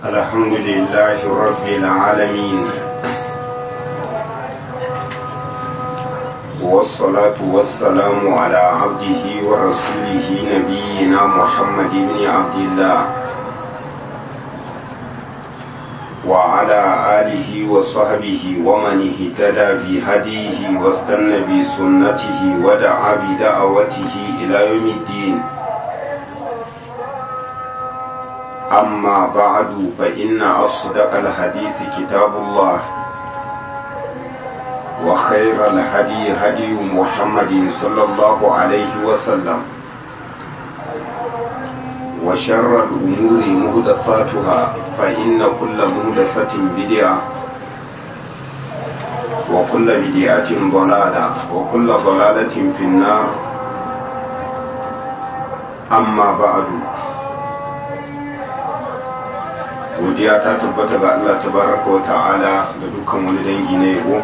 الحمد لله رب العالمين والصلاة والسلام على عبده ورسوله نبينا محمد بن عبد الله وعلى آله وصحبه ومن اهتدى بهديه واستنى بسنته ودعا بدعوته إلى يوم الدين أما بعد فإن أصدق الحديث كتاب الله وخير الهدي هدي محمد صلى الله عليه وسلم وشر الأمور مهدثاتها فإن كل مهدثة بدعة وكل بدعة ضلالة وكل ضلالة في النار أما بعد godiya ta tabbata ga Allah tabaraka wa ta'ala da dukkan wani dangi na yabo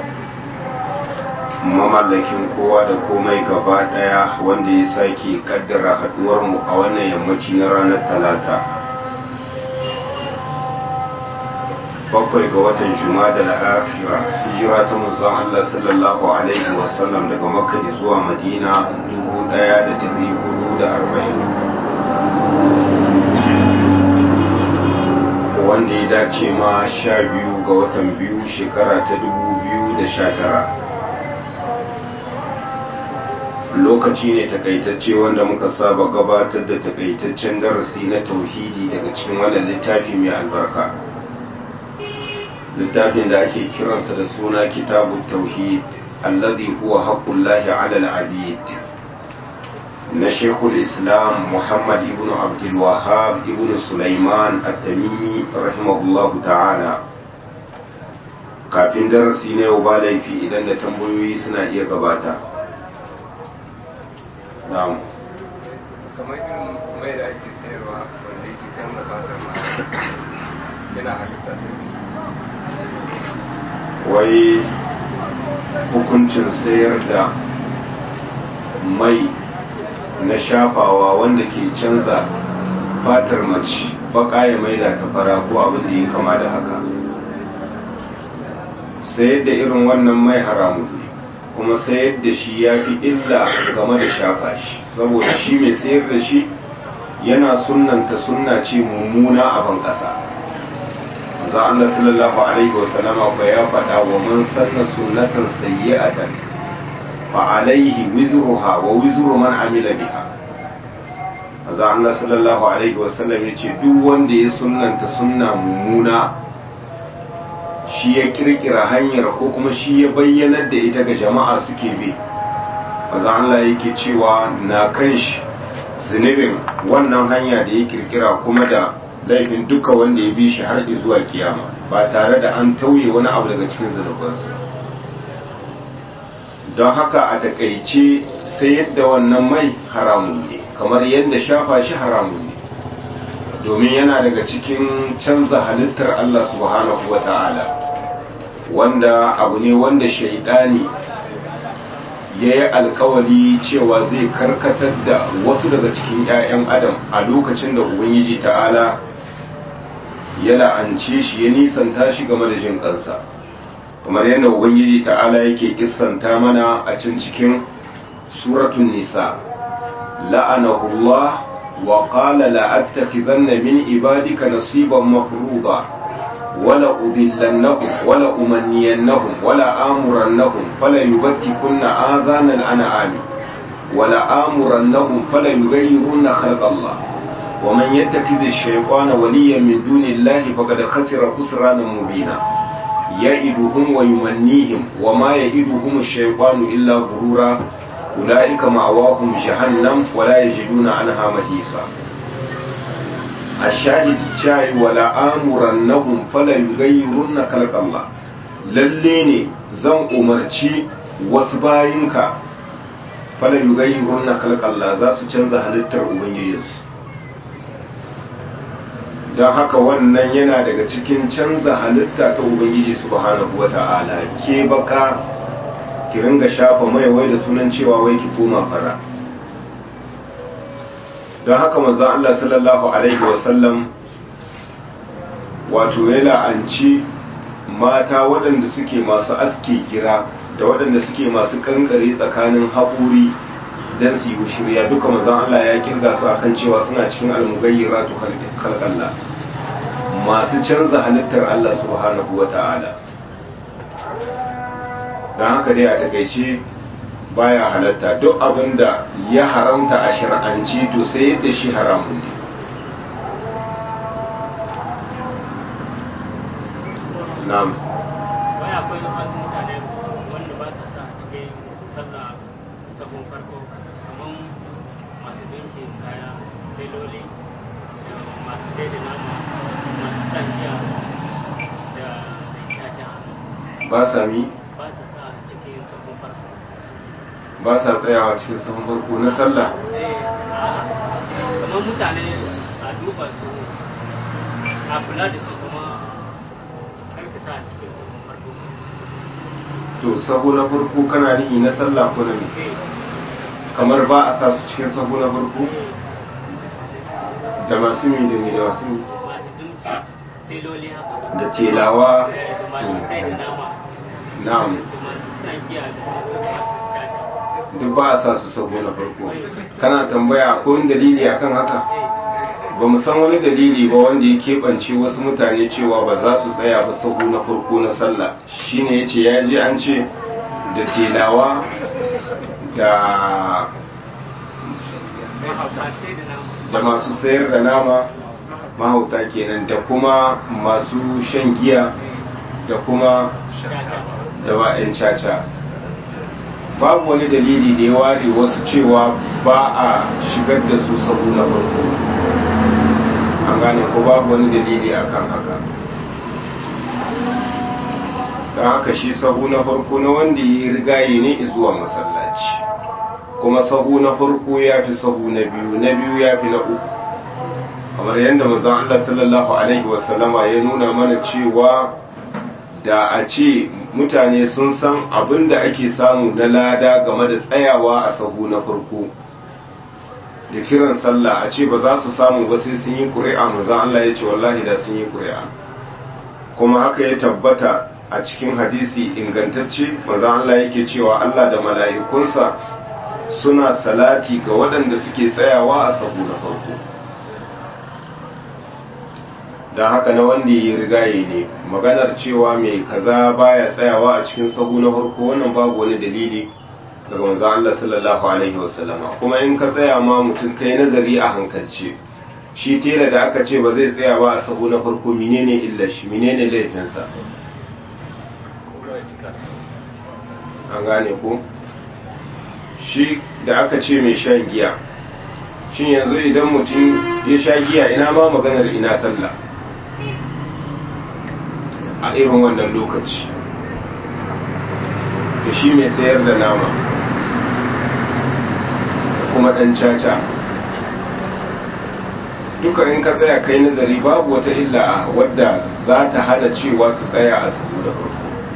mamallakin kowa da komai gaba daya wanda ya sake kaddara haduwar mu a wannan yammaci na ranar talata bakwai ga watan juma da la'afira hijira ta manzon Allah sallallahu alaihi wasallam daga makka zuwa madina 1440 wanda ya dace ma sha biyu ga watan biyu shekara ta dubu biyu da sha tara lokaci ne takaitacce wanda muka saba gabatar da takaitaccen darasi na tauhidi daga cikin wannan littafi mai albarka littafin da ake kiransa da suna kitabu tauhid alladhi huwa haqqullahi ala al-abid na shekul islam muhammad ibn abdulwahab ibn sulaiman at-tamimi rahimahullahu ta'ala kafin darasi na yau ba laifi idan da tambayoyi suna iya gabata na'am kamar irin mai da ake sayarwa wanda yake canza fatar ma yana halitta wai hukuncin sayar da mai na shafawa wanda ke canza fatar mace baka ya maida ta fara ko abin da ya kama da haka sayar da irin wannan mai haramu ne kuma sayar da shi ya fi illa game da shafa shi saboda shi mai sayar da shi yana sunanta sunna ce mummuna a ban ƙasa za Allah sallallahu alaihi wasallama ba ya faɗa wa man sanna sunnatan sayyi'atan فعليه وزرها ووزر من عمل بها maza Allah sallallahu alaihi wasallam ya ce duk wanda ya sunnanta sunna mummuna shi ya kirkira hanyar ko kuma shi ya bayyanar da ita ga jama'a suke bi maza Allah yake cewa na kan shi zunubin wannan hanya da ya kirkira kuma da laifin duka wanda ya bi shi har zuwa kiyama ba tare da an tauye wani abu daga cikin zunubansu don haka a takaice sai yadda wannan mai haramun ne kamar yadda shafa shi haramun ne domin yana daga cikin canza halittar Allah subhanahu wa ta'ala wanda abu ne wanda shaidani ya yi alkawali cewa zai karkatar da wasu daga cikin 'ya'yan adam a lokacin da ubangiji ta'ala ya la'ance shi ya nisanta shi game da jin kansa kamar yadda ubangiji ta'ala yake kissanta mana a cin cikin suratun nisa la'anahullah wa qala la'attakhizanna min ibadika nasiban mafruḍa wala udillannahum wala umanniyannahum wala amurannahum fala yubattikunna adhanal an'ami wala amurannahum fala yughayyirunna khalqallah ومن يتخذ الشيطان وليا من دون الله فقد خسر خسرانا مبينا يئدهم ويمنيهم وما يئدهم الشيطان إلا غرورا أولئك مأواهم جهنم ولا يجدون عنها محيصا الشاهد شاي ولا آمرنهم فلا يغيرن خلق الله lalle ne zan umarci wasu bayinka fala yugayyirun na kalkalla za su canza halittar ubangijinsu don haka wannan yana daga cikin canza halitta ta ubangiji subhanahu wa ta'ala ke baka ki ringa shafa mai wai da sunan cewa wai ki koma fara don haka manzo Allah sallallahu alaihi wasallam wato ya la'anci mata waɗanda suke masu aske gira da waɗanda suke masu kankare tsakanin haƙuri don su yi shirya duka mazan Allah ya kirga su akan cewa suna cikin almugayyira to kalkalla masu canza halittar Allah subhanahu wa ta'ala don haka dai a takaice baya halatta duk abin da ya haramta a shir'anci to sai yadda shi haramun ne na'am wai akwai wasu mutane wanda ba sa sa a cikin sallah sabon farko kamar masu dinkin kaya teloli da masu sai da nama masu sa giya da caca ba sa mi ba sa sa a cikin sabon farko ba sa tsayawa cikin sahun farko na sallah eh a'a kamar mutane a duba su a kula da su kuma karka sa a cikin sabon farko to sahu na farko kana nihi na sallah ko na mi eh kamar ba a sa su cikin sahu na farko eh da masu mi da mi da masu mi masu dinki teloli haka da telawa eh, da masu sai da nama na'am da masu sa giya da masu caca duk ba a sa su sahu na farko kana tambaya ko wani dalili akan haka ba mu san wani dalili ba wanda ya keɓance wasu mutane cewa ba za su tsaya ba sahu na farko na sallah shine ya ce ya je an ce da telawa da mahauta sai da nama da masu sayar da nama mahauta kenan da kuma masu shan giya da kuma caca da wa'yan caca babu wani dalili da ya ware wasu cewa ba a shigar da su sabu na farko an gane ko babu wani dalili akan haka don haka shi sahu na farko na wanda ya rigaye ne zuwa masallaci kuma sahu na farko ya fi sahu na biyu na biyu ya fi na uku kamar yadda manzon Allah sallallahu alaihi wasallama ya nuna mana cewa da a ce mutane sun san abin da ake samu na lada game da tsayawa a sahu na farko da kiran sallah a ce ba za su samu ba sai sun yi ƙuri'a manzon Allah ya ce wallahi da sun yi ƙuri'a kuma haka ya tabbata a cikin hadisi ingantacce manzon Allah yake cewa Allah da mala'ikunsa suna salati ga waɗanda suke tsayawa a sahu na farko don haka na wanda ya rigaye ne maganar cewa mai kaza baya tsayawa a cikin sahu na farko wannan babu wani dalili daga manzo Allah sallallahu alaihi wasallama kuma in ka tsaya ma mutum kai nazari a hankalce shi tela da aka ce ba zai tsaya ba a sahu na farko menene illar shi menene laifinsa an gane ko shi da aka ce mai shan giya shin yanzu idan mutum ya sha giya ina ma maganar ina sallah a irin wannan lokaci da shi mai sayar da nama da kuma ɗan caca duka in ka tsaya kai nazari babu wata illa a wadda za ta hana cewa su tsaya a sabu da farko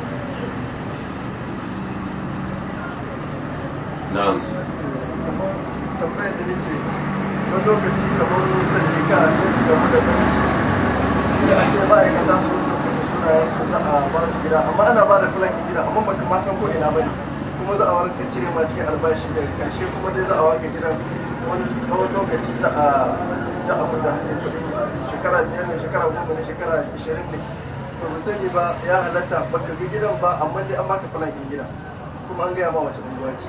na'am tambayar da nake wani lokaci kamar zan je ka a cikin game da kanci sai a ce ma'aikata su su suna su za a ba su gida amma ana ba da filan gida amma baka ma san ko ina bane kuma za a warka cire ma cikin albashi daga karshe kuma dai za a waka gidan wani tsawon lokaci za a za a mu da hanyar kuɗi shekara biyar ne shekara goma ne shekara ishirin ne to ba sani ba ya halatta baka ga gidan ba amma dai an baka filan gida kuma an gaya ma wace unguwa ce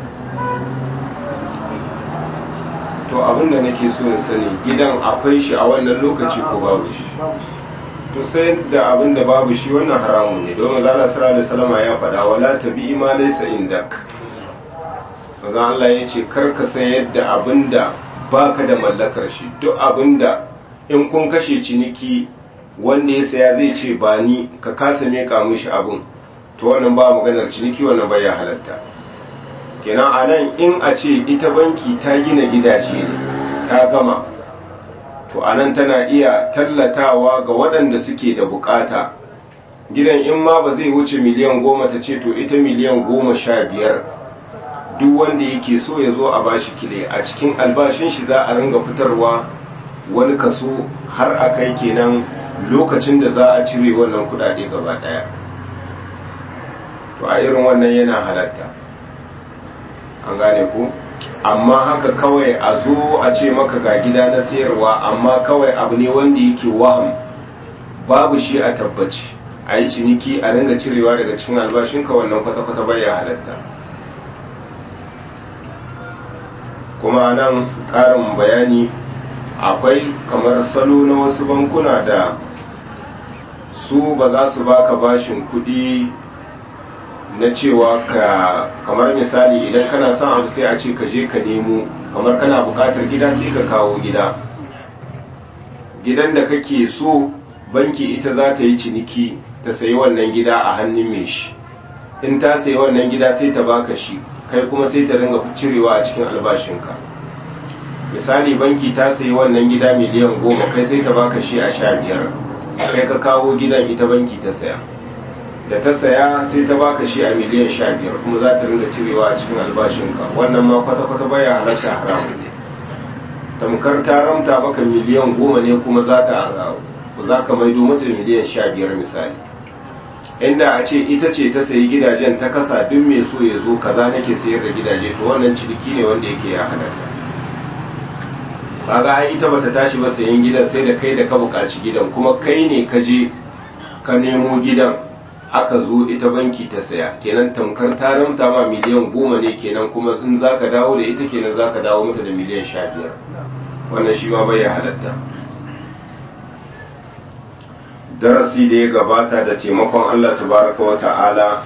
to abinda nake so in sani gidan akwai shi a wannan lokaci ko babu shi babu shi to sai da abin da babu shi wannan haramun ne domin zala sara da salama ya faɗa wala tabi ma laysa indak maza Allah ya ce kar ka san yadda abin da baka da mallakar shi duk abin da in kun kashe ciniki wanda ya saya zai ce ba ni ka kasa meka mishi abin to wannan ba maganar ciniki wannan bai halatta kenan a nan in a ce ita banki ta gina gidaje ne ta gama to anan tana iya tallatawa ga waɗanda suke da bukata gidan in ma ba zai wuce miliyan goma ta ce to ita miliyan goma sha biyar duk wanda yake so ya zo a bashi kile a cikin albashin shi za a ringa fitarwa wani kaso har a kai kenan lokacin da za a cire wannan kudade gaba daya to a irin wannan yana halatta an gane ku amma haka kawai a zo a ce maka ga gida na sayarwa amma kawai abu ne wanda yake waham babu shi a tabbaci a yi ciniki a ringa cirewa daga cikin albashinka wannan kwata-kwata baya halatta kuma nan ƙarin bayani akwai kamar salo na wasu bankuna da su ba za su baka bashin kuɗi na cewa ka kamar misali idan kana son abu sai a ce ka je ka nemo kamar kana buƙatar gida sai ka kawo gida gidan da kake so banki ita za ta yi ciniki ta sayi wannan gida a hannun mai shi in ta sayi wannan gida sai ta baka shi kai kuma sai ta ringa cirewa a cikin albashinka misali banki ta sayi wannan gida miliyan goma kai sai ta baka shi a sha biyar kai ka kawo gidan ita banki ta saya da ta saya sai ta baka shi a miliyan sha biyar kuma za ta ringa cirewa a cikin albashinka wannan ma kwata-kwata baya halatta haramun ne tamkar ta ramta maka miliyan goma ne kuma za ta za ka maido mata miliyan sha biyar misali inda a ce ita ce ta sayi gidajen ta kasa duk mai so ya zo kaza nake sayar da gidaje to wannan ciniki ne wanda yake ya halatta kaga ai ita bata tashi ba sayan gidan sai da kai da ka buƙaci gidan kuma kai ne ka je ka nemo gidan aka zo ita banki ta saya kenan tamkar ta ramta ma miliyan goma ne kenan kuma in zaka dawo da ita kenan zaka dawo mata da miliyan sha biyar wannan shi ma bai halatta darasi da ya gabata da taimakon Allah tabaraka wa ta'ala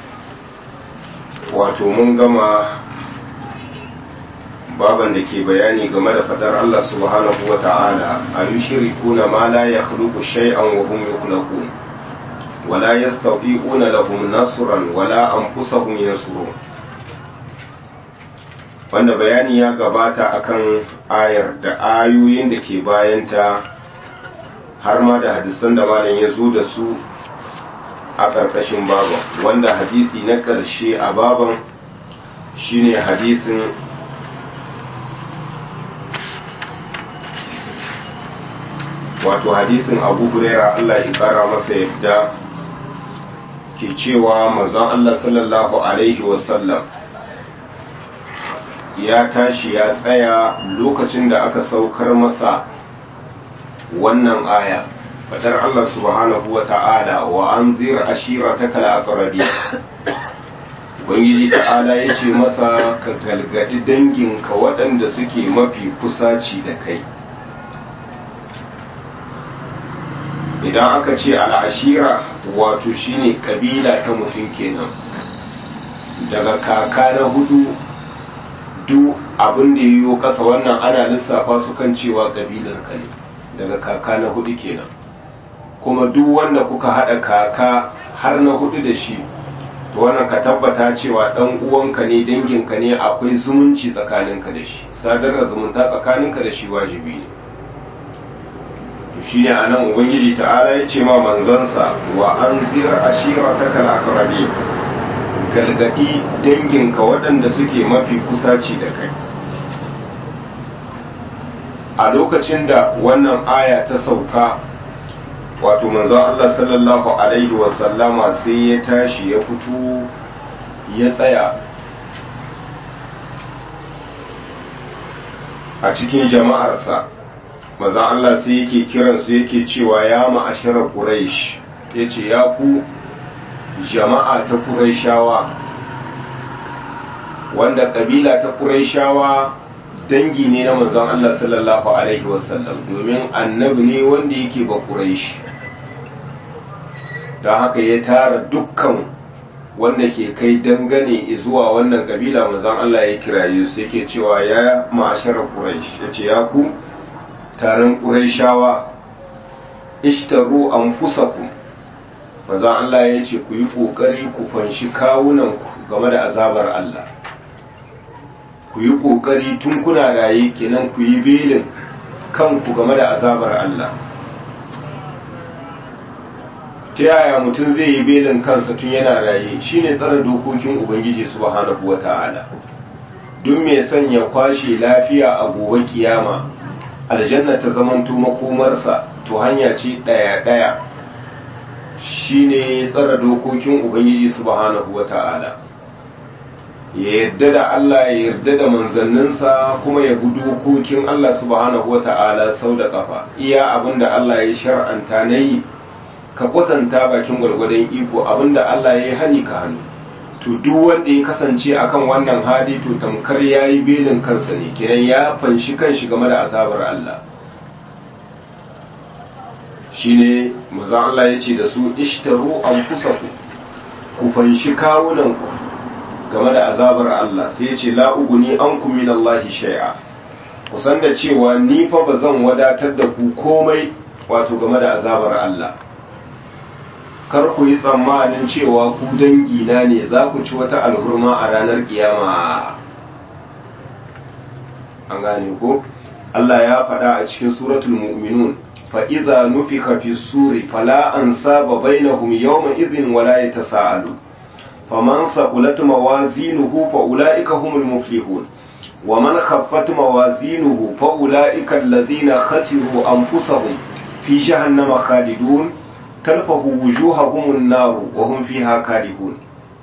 wato mun gama baban da ke bayani game da fadar Allah subhanahu wa ta'ala a yi shirikuna ma la ya khluqu shay'an wa hum yukhlaqun wa la yastati'una lahum nasran wa la anfusahum yansurun wanda bayani ya gabata akan ayar da ayoyin da ke bayanta har ma da hadisan da malam ya zo da su a ƙarƙashin baban wanda hadisi na ƙarshe a baban shine hadisin wato hadisin abu huraira Allah ya ƙara masa yadda ke cewa manzon Allah sallallahu alaihi wasallam ya tashi ya tsaya lokacin da aka saukar masa wannan aya fadar Allah subhanahu wa ta'ala wa an zira ashira ta kalakarabi Ubangiji ta'ala ya ce masa ka galgadi danginka waɗanda suke mafi kusaci da kai idan aka ce al'ashira wato shine kabila ta mutum kenan daga kaka na hudu duk abin da ya yiwu kasa wannan ana lissafa su kan cewa kabilar ka ne daga kaka na hudu kenan kuma duk wanda kuka hada kaka har na hudu da shi to wannan ka tabbata cewa dan uwanka ne danginka ne akwai zumunci tsakaninka da shi sadar da zumunta tsakaninka da shi wajibi ne to shine anan ubangiji ta'ala ya ce ma manzansa wa an zira ashirataka al-aqrabi galgadi danginka waɗanda suke mafi kusaci da kai a lokacin da wannan aya ta sauka wato manzon Allah sallallahu alaihi wasallama sai ya tashi ya fito ya tsaya a cikin jama'arsa manzon Allah sai yake kiransu yake cewa ya ma'asharar Quraysh yace ya ku jama'a ta Qurayshawa wanda kabila ta Qurayshawa dangi ne na manzon Allah sallallahu alaihi wasallam domin annabi ne wanda yake ba Quraysh don haka ya tara dukkan wanda ke kai dangane zuwa wannan kabila manzon Allah ya kiraye su yake cewa ya ma'ashar Quraysh yace ya ku taron Qurayshawa ishtaru anfusakum manzon Allah ya ce ku yi kokari ku fanshi kawunanku game da azabar Allah ku yi ƙoƙari tun kuna raye kenan ku yi belin kanku game da azabar Allah ta yaya mutum zai yi belin kansa tun yana raye shine tsara dokokin ubangiji subhanahu wata'ala duk mai son ya kwashe lafiya a gobe kiyama aljanna ta zamanto makomarsa to hanya ce ɗaya ɗaya shine tsara dokokin ubangiji subhanahu wata'ala ya yarda da Allah ya yarda da manzanninsa kuma ya bi dokokin Allah subhanahu wata'ala sau da kafa iya abinda Allah ya shar'anta na yi ka kwatanta bakin gwargwadon iko abinda Allah ya yi hani ka hannu to duk wanda ya kasance akan wannan hali to tamkar ya yi belin kansa ne kenan ya fanshi kanshi game da azabar Allah shine maza Allah ya ce da su ishtaru an kusaku ku fanshi kawunanku game da azabar Allah sai ya ce la'uguni an min Allah shai'a kusan da cewa ni fa ba zan wadatar da ku komai wato game da azabar Allah kar ku yi tsammanin cewa ku dangina ne za ku ci wata alhurma a ranar kiyama an gane ko Allah ya faɗa a cikin suratul mu'minun fa idza nufika fi suri fala ansaba bainahum yawma idhin wala yatasaalu faman saqulat mawazinuhu fa ulaika humul muflihun ومن خفت موازينه فأولئك الذين خسروا أنفسهم في جهنم خالدون تلفه وجوههم النار وهم فيها كارهون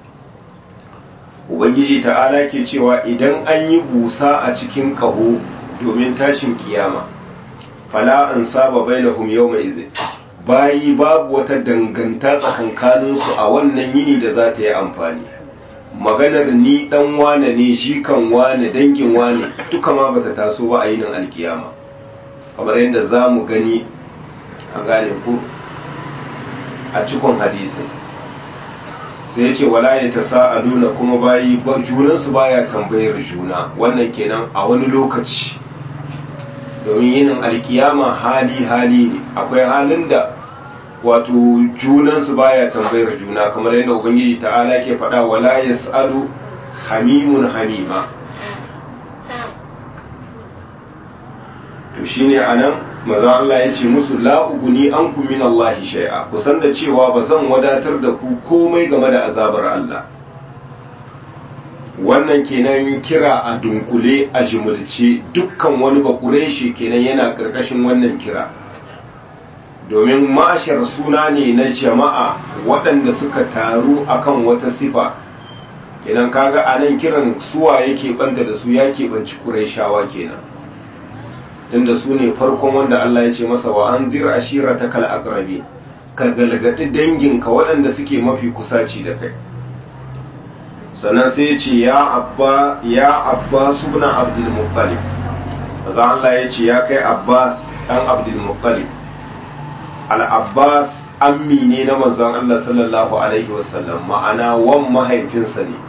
ubangiji ta'ala ke cewa idan an yi busa a cikin kaho domin tashin kiyama fala an saba bainahum yawma idhin bayi babu wata danganta tsakankaninsu a wannan yini da za ta yi amfani maganar ni dan wane ne shi kan wane dangin wane duka ma bata taso ba a yinin alkiyama kamar yadda za mu gani an gane ku a cikon hadisin sai ya ce wala ya ta sa'aluna kuma bayi junansu baya tambayar juna wannan kenan a wani lokaci domin yinin alkiyama hali hali ne akwai halin da wato junansu baya tambayar juna kamar yadda ubangiji ta'ala ke faɗa wala yas'alu hamimun hamima to shine anan maza Allah ya ce musu la uguni ankum min Allah shay'a kusan da cewa ba zan wadatar da ku komai game da azabar Allah wannan kenan kira a dunkule a jimulce dukkan wani bakureshi kenan yana karkashin wannan kira domin mashar suna ne na jama'a waɗanda suka taru akan wata sifa kenan kaga a nan kiran suwa yake banta da su ya keɓanci ƙuraishawa kenan tunda su ne farkon wanda Allah ya ce masa wa an zira ashira ta kal aqrabi ka galgadi danginka waɗanda suke mafi kusaci da kai sannan sai ya ce ya abba ya abbas ibn abdul muttalib Allah ya ce ya kai abbas dan abdul muttalib al'abbas ammi ne na manzon Allah sallallahu Alaihi wasallam ma'ana wan mahaifinsa ne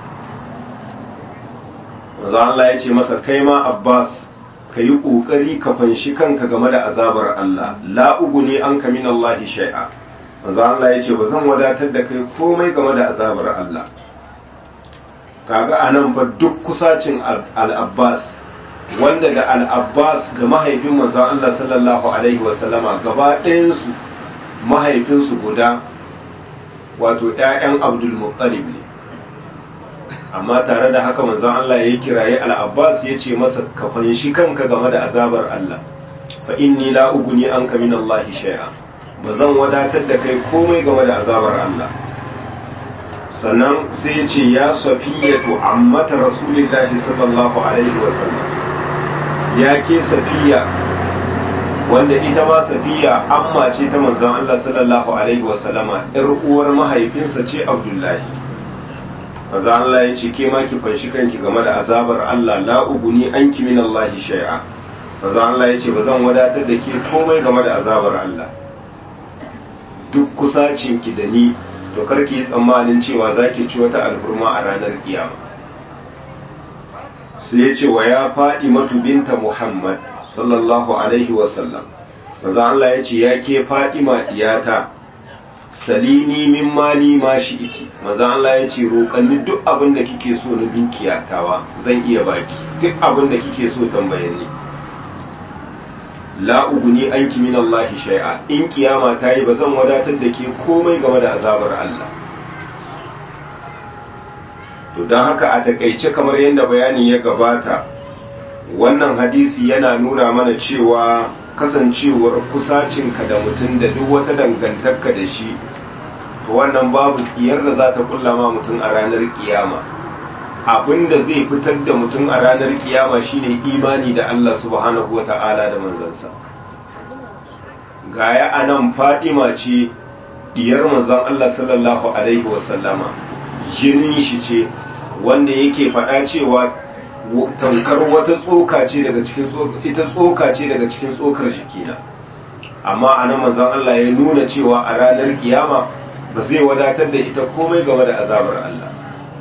manzon Allah ya ce masa kai ma abbas ka yi ƙoƙari ka fanshi kanka game da azabar Allah la'ugu ne an kamin Allah shai'a manzon Allah ya ce ba zan wadatar da kai komai game da azabar Allah kaga a nan fa duk kusacin al'abbas wanda da al'abbas da mahaifin manzon Allah sallallahu Alaihi wasallama gaba ɗayansu mahaifinsu guda wato ‘ya'yan abdulmuttalib ne amma tare da haka manzon Allah ya kiraye al'abbas ya ce masa ka fanshi kanka game da azabar Allah fa inni la uguni an ka min Allah shay'a ba zan wadatar da kai komai game da azabar Allah sannan sai ya ce ya safiyatu ammata rasulillahi sallallahu alaihi wasallam ya ke safiya wanda ita ma safiya amma ce ta manzon Allah sallallahu alaihi wasallama yar uwar mahaifinsa ce Abdullahi manzon Allah ya ce ke ma ki fanshi kanki game da azabar Allah la uguni anki min Allah shay'a manzon Allah ya ce ba zan wadatar da ke komai game da azabar Allah duk kusacin ki da ni to karki yi tsammanin cewa zaki ci wata alhurma a ranar kiyama sai ya ce wa ya faɗi matu binta Muhammad sallallahu alaihi wasallam maza Allah ya ce ya ke Fatima diyata salini min mali ma shi iki maza Allah ya ce roƙanni duk abin da kike so na dukiya tawa zan iya baki duk abin da kike so tambaye ni la uguni anki min Allah shay'a in kiyama ta yi ba zan wadatar da ke komai game da azabar Allah to don haka a takaice kamar yadda bayani ya gabata wannan hadisi yana nuna mana cewa kasancewar kusacinka da mutum da duk wata dangantarka da shi to wannan babu tsiyar da za ta kullama mutum a ranar kiyama abinda zai fitar da mutum a ranar kiyama shine imani da Allah subhanahu wa ta'ala da manzansa gaya anan fadima ce diyar manzon Allah sallallahu alaihi wasallama jinin shi ce wanda yake faɗa cewa tankar wata tsoka ce daga cikin ita tsoka ce daga cikin tsokar jikina amma anan manzon Allah ya nuna cewa a ranar kiyama ba zai wadatar da ita komai game da azabar Allah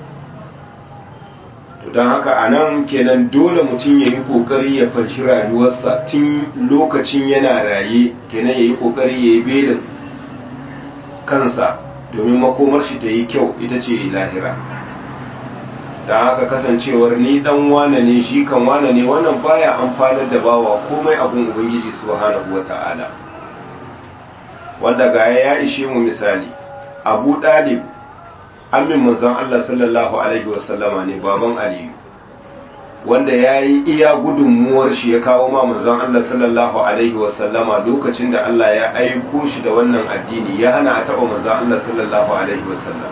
to don haka anan kenan dole mutum ya yi kokari ya fanshi rayuwarsa tun lokacin yana raye kenan ya yi kokari ya yi belin kansa domin makomar shi ta yi kyau ita ce lahira da haka kasancewar ni dan wane ne shi kan wane ne wannan baya amfanar da bawa komai abun ubangiji subhanahu wata'ala wanda gaya ya ishe mu misali abu dalib amin manzon Allah sallallahu alaihi wasallama ne baban aliyu wanda ya yi iya gudunmuwar shi ya kawo ma manzon Allah sallallahu alaihi wasallama lokacin da Allah ya aiko shi da wannan addini ya hana a taɓa manzon Allah sallallahu alaihi wasallam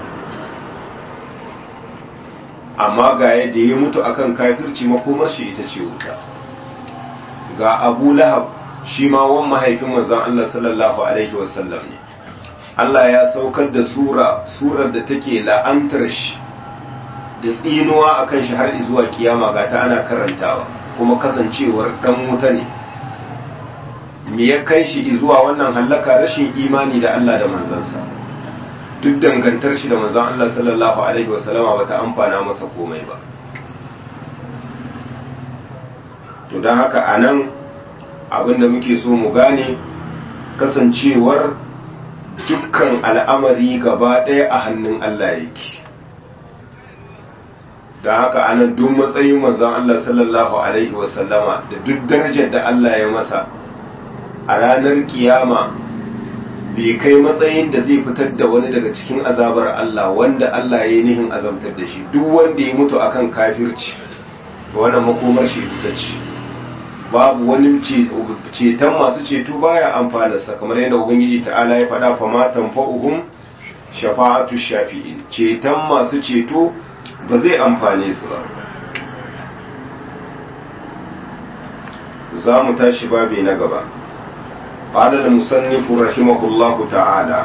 amma ga yadda ya mutu akan kafirci makomar shi ita ce wuta ga abu lahab shi ma wan mahaifin manzon Allah sallallahu alaihi wasallam ne Allah ya saukar da sura surar da take la'antar shi da tsinuwa akan shi har zuwa kiyama ga ta ana karantawa kuma kasancewar dan wuta ne me ya kai shi zuwa wannan hallaka rashin imani da Allah da manzansa duk dangantar shi da manzon Allah sallallahu alaihi wasallama bata amfana masa komai ba to don haka anan abinda muke so mu gane kasancewar dukkan al'amari gaba ɗaya a hannun Allah yake da haka anan duk matsayin manzon Allah sallallahu alaihi wasallama da duk darajar da Allah ya masa a ranar kiyama bai kai matsayin da zai fitar da wani daga cikin azabar Allah wanda Allah ya yi nihin azabtar da shi duk wanda ya mutu akan kafirci wannan makomar shi ita ce babu wani ceton masu ceto baya amfanarsa kamar yadda ubangiji ta'ala ya faɗa fa ma tanfa'uhum shafa'atu shafi'in ceton masu ceto ba zai amfane su ba za mu tashi babi na gaba قال المصنف رحمه الله تعالى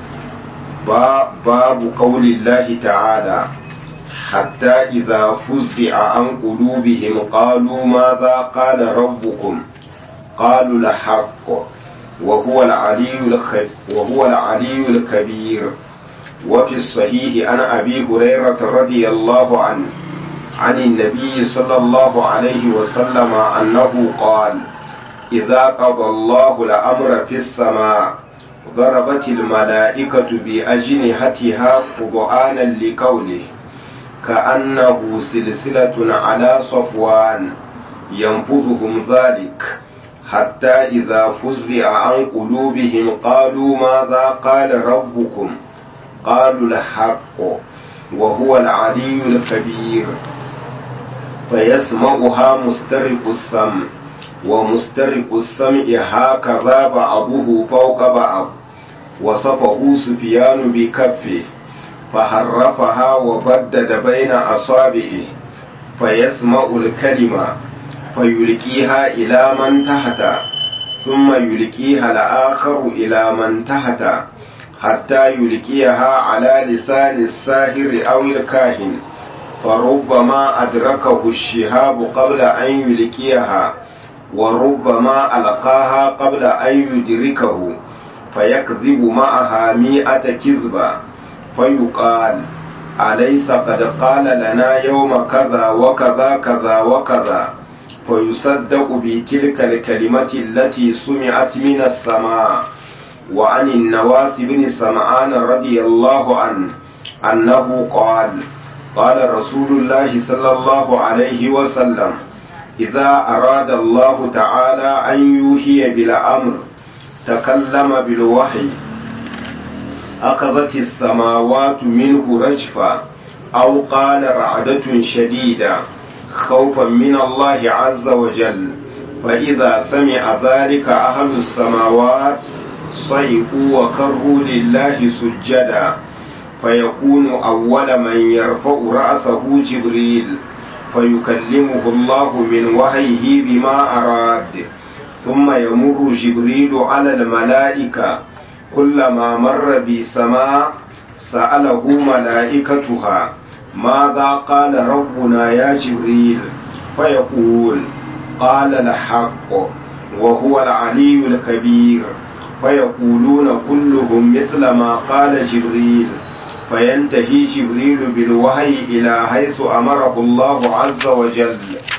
باب قول الله تعالى حتى إذا فزع عن قلوبهم قالوا ماذا قال ربكم قالوا الحق وهو العلي وهو العلي الكبير وفي الصحيح عن أبي هريرة رضي الله عنه عن النبي صلى الله عليه وسلم أنه قال إذا قضى الله الأمر في السماء ضربت الملائكة بأجنحتها قضآنا لقوله كأنه سلسلة على صفوان ينفذهم ذلك حتى إذا فزع عن قلوبهم قالوا ماذا قال ربكم قالوا الحق وهو العلي الكبير فيسمعها مسترق السمع ومسترق السمع هكذا بعضه فوق بعض وصفه سفيان بكفه فحرفها وبدد بين أصابعه فيسمع الكلمة فيلقيها إلى من تحت ثم يلقيها الآخر إلى من تحت حتى يلقيها على لسان الساهر أو الكاهن فربما أدركه الشهاب قبل أن يلقيها وربما ألقاها قبل أن يدركه فيكذب معها مئة كذبة فيقال أليس قد قال لنا يوم كذا وكذا كذا وكذا فيصدق بتلك الكلمة التي سمعت من السماء وعن النواس بن سمعان رضي الله عنه أنه قال قال رسول الله صلى الله عليه وسلم إذا أراد الله تعالى أن يوحي بالأمر تكلم بالوحي أخذت السماوات منه رجفا أو قال رعدة شديدة خوفا من الله عز وجل فإذا سمع ذلك أهل السماوات صيقوا وكروا لله سجدا فيكون أول من يرفع رأسه جبريل فيكلمه الله من وحيه بما أراد ثم يمر جبريل على الملائكة كلما مر بسماء سأله ملائكتها ماذا قال ربنا يا جبريل فيقول قال الحق وهو العلي الكبير فيقولون كلهم مثل ما قال جبريل فينتهي جبريل بالوحي إلى حيث أمره الله عز وجل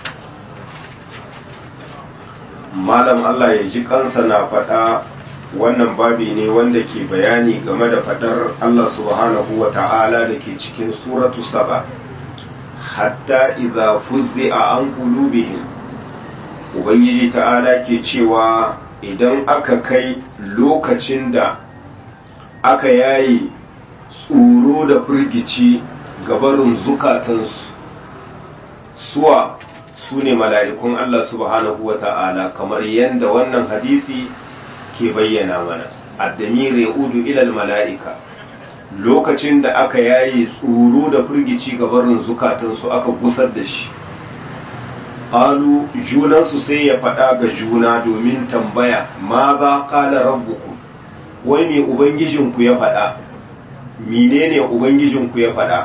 malam Allah ya ji kansa na faɗa wannan babi ne wanda ke bayani game da faɗar Allah subhanahu wa ta'ala da ke cikin suratu saba hatta idza fuzzi'a an qulubihim ubangiji ta'ala ke cewa idan aka kai lokacin da aka yayi tsoro da firgici gabarin zukatansu suwa su ne mala'ikun Allah subhanahu wa ta'ala kamar yadda wannan hadisi ke bayyana mana addamir ya udu ilal mala'ika lokacin da aka yayi tsoro da firgici gabarin zukatansu aka gusar da shi ƙalu junansu sai ya faɗa ga juna domin tambaya ma za ƙala rabbuku wai me ubangijinku ya faɗa menene ubangijinku ya faɗa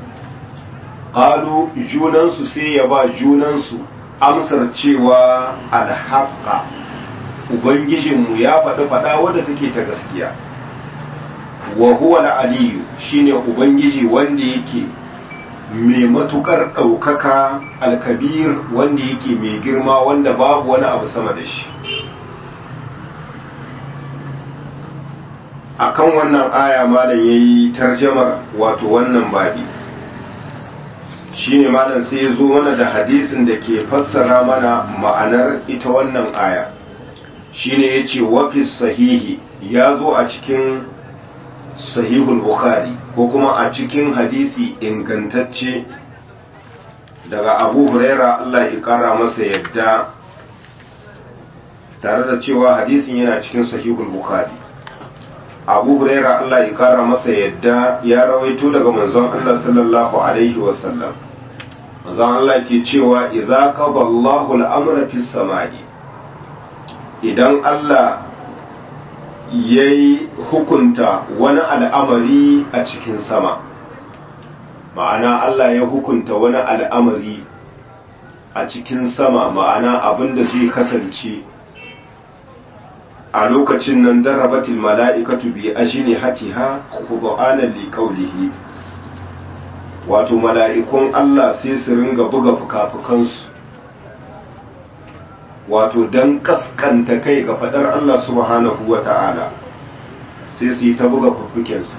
ƙalu junansu sai ya ba junansu amsar cewa alhaƙa ubangijinmu ya faɗi faɗa wadda take ta gaskiya wa huwa aliyu shine ubangiji wanda yake mai matukar ɗaukaka alkabir wanda yake mai girma wanda babu wani abu sama da shi akan wannan aya malam yayi tarjamar wato wannan babi shine malam sai ya zo mana da hadisin da ke fassara mana ma'anar ita wannan aya shine yace wafis sahihi ya zo a cikin sahihul bukhari ko kuma a cikin hadisi ingantacce daga abu huraira Allah ya kara masa yadda tare da cewa hadisin yana cikin sahihul bukhari abu huraira Allah ya kara masa yadda ya rawaito daga manzon Allah sallallahu alaihi wasallam manzon Allah ke cewa idza qada Allahu al-amra fis samai idan Allah ya yi hukunta wani al'amari a cikin sama ma'ana Allah ya hukunta wani al'amari a cikin sama ma'ana abin da zai kasance a lokacin nan darabatil mala'ikatu bi ashini hatiha kudu'anan liƙaulihi wato mala'ikun Allah sai su ringa buga fuka-fukansu wato don kaskanta kai ga fadar Allah subhanahu wa ta'ala sai su yi ta buga fuffukensu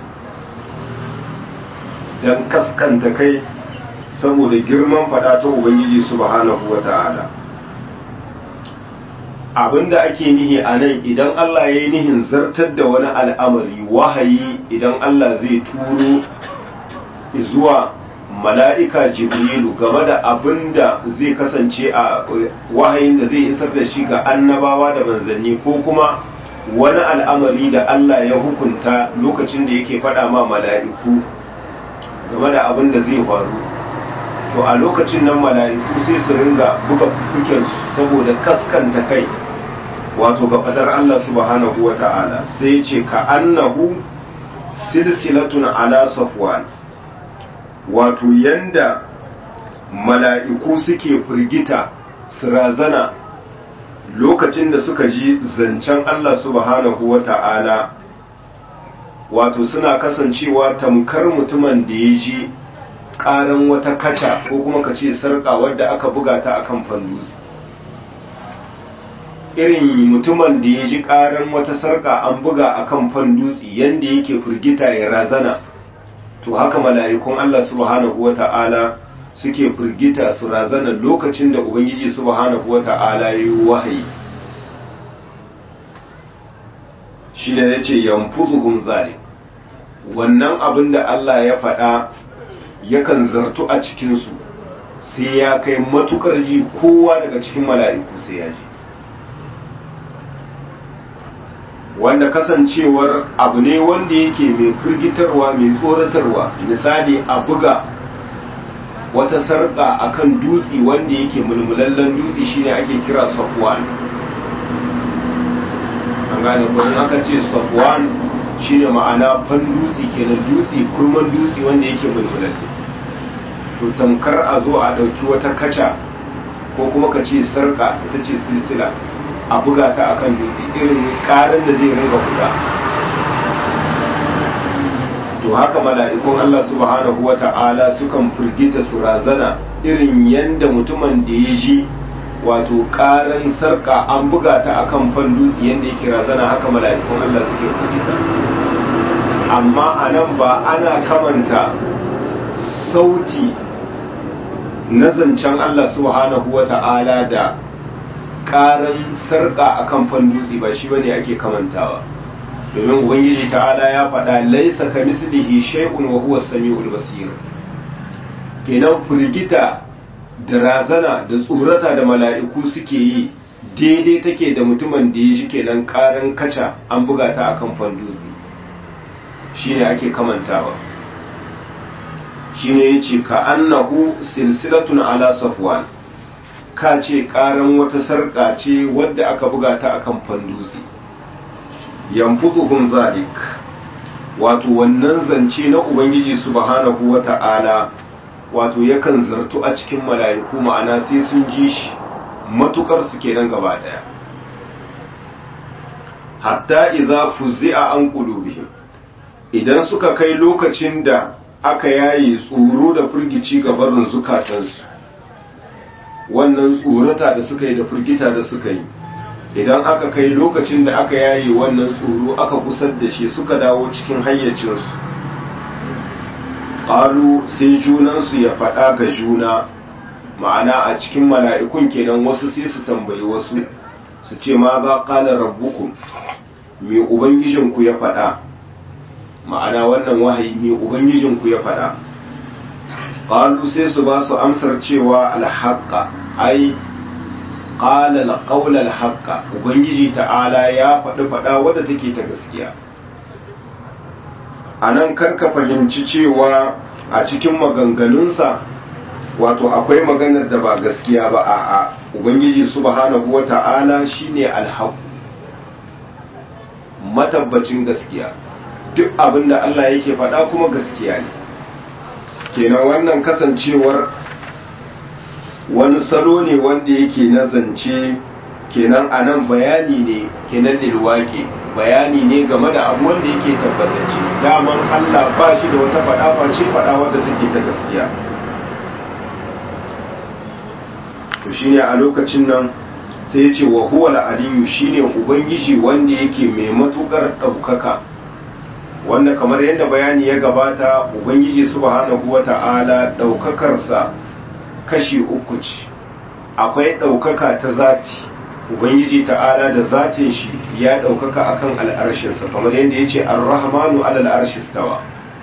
don kaskanta kai saboda girman fada ta Ubangiji subhanahu wa ta'ala abinda ake nihi a nan idan Allah ya yi nihin zartar da wani al'amari wahayi idan Allah zai turo zuwa mala'ika jibrilu game da abin da zai kasance a wahayin da zai isar da shi ga annabawa da manzanni ko kuma wani al'amari da Allah ya hukunta lokacin da yake faɗa ma mala'iku game da abin da zai faru to a lokacin nan mala'iku sai su ringa buga fukensu saboda kaskanta kai wato ga fadar Allah subhanahu wa ta'ala sai ce ka annahu silsilatun ala safwan wato yanda mala'iku suke firgita su razana lokacin da suka ji zancen Allah subhanahu wa ta'ala wato suna kasancewa tamkar mutumin da ya ji ƙaran wata kaca ko kuma ka ce sarƙa wadda aka buga ta akan fandus irin mutumin da ya ji ƙaran wata sarƙa an buga akan fandutsi yanda yake firgita ya razana to haka mala'ikun Allah subhanahu wa ta'ala suke firgita su razana lokacin da Ubangiji subhanahu wa ta'ala ya yi wahayi. Shi ne ya ce, Yamfuzuhun zare, wannan abin da Allah ya faɗa yakan zartu a cikinsu, sai ya kai matukar ji kowa daga cikin mala'iku sai ya ji wanda kasancewar abu ne wanda yake mai firgitarwa mai tsoratarwa misali a buga wata sarƙa akan dutse wanda yake mulmulallen dutse shine ake kira safwan an gane ko aka ce safwan shine ma'ana fan dutse kenan dutse kurman dutse wanda yake mulmulalle to tamkar a zo a ɗauki wata kaca ko kuma ka ce sarƙa ita ce silsila a buga ta akan dutse irin ƙarin da zai ringa buga to haka mala'ikun Allah subhanahu wa ta'ala sukan firgita su razana irin yanda mutumin da ya ji wato ƙarin sarƙa an buga ta akan fan dutse yanda yake razana haka mala'ikun Allah suke firgita amma a nan ba ana kamanta sauti na zancen Allah subhanahu wa ta'ala da ƙarin sarƙa akan fan dutse ba shi bane ake kamantawa domin ubangiji ta'ala ya faɗa laisa ka mislihi shay'un wa huwa samiul basir kenan firgita da razana da tsorata da mala'iku suke yi daidai take da mutumin da ya shi kenan karan kaca an buga ta akan fanduzi shine ake kamantawa shine yace ka annahu silsilatun ala safwan ka ce karan wata sarƙa ce wadda aka buga ta akan fanduzi yanfuduhum zalik wato wannan zance na ubangiji subhanahu wata'ala wato yakan zartu a cikin mala'iku ma'ana sai sun ji shi matukar su kenan gaba daya hatta idza fuzzi'a an qulubihim idan suka kai lokacin da aka yaye tsoro da firgici ga barin zukatansu wannan tsorata da suka yi da firgita da suka yi idan aka kai lokacin da aka yaye wannan tsoro aka kusar da shi suka dawo cikin hayyacinsu ƙalu sai junansu ya faɗa ga juna ma'ana a cikin mala'ikun kenan wasu sai su tambayi wasu su ce ma za ƙala rabbukum me ubangijinku ya faɗa ma'ana wannan wahayi me ubangijinku ya faɗa ƙalu sai su ba su amsar cewa alhaƙa ai qala al-qawla al-haqqa ubangiji ta'ala ya faɗi faɗa wadda take ta gaskiya anan karka fahimci cewa a cikin maganganunsa wato akwai maganar da ba gaskiya ba a'a ubangiji subhanahu wata'ala shine al-haqq matabbacin gaskiya duk abinda Allah yake faɗa kuma gaskiya ne kenan wannan kasancewar wani salo ne wanda yake na zance kenan a nan bayani ne kenan lilwake bayani ne game da abu wanda yake tabbatacce daman Allah ba shi da wata faɗa face faɗa wadda take ta gaskiya to shine a lokacin nan sai ya ce wa huwa al-aliyu shine ubangiji wanda yake mai matukar ɗaukaka wanda kamar yadda bayani ya gabata ubangiji subhanahu wata'ala ɗaukakarsa kashi uku ce akwai ɗaukaka ta zati ubangiji ta'ala da zatin shi ya ɗaukaka akan al'arshinsa kamar yadda ya ce ar-rahmanu alal arshistawa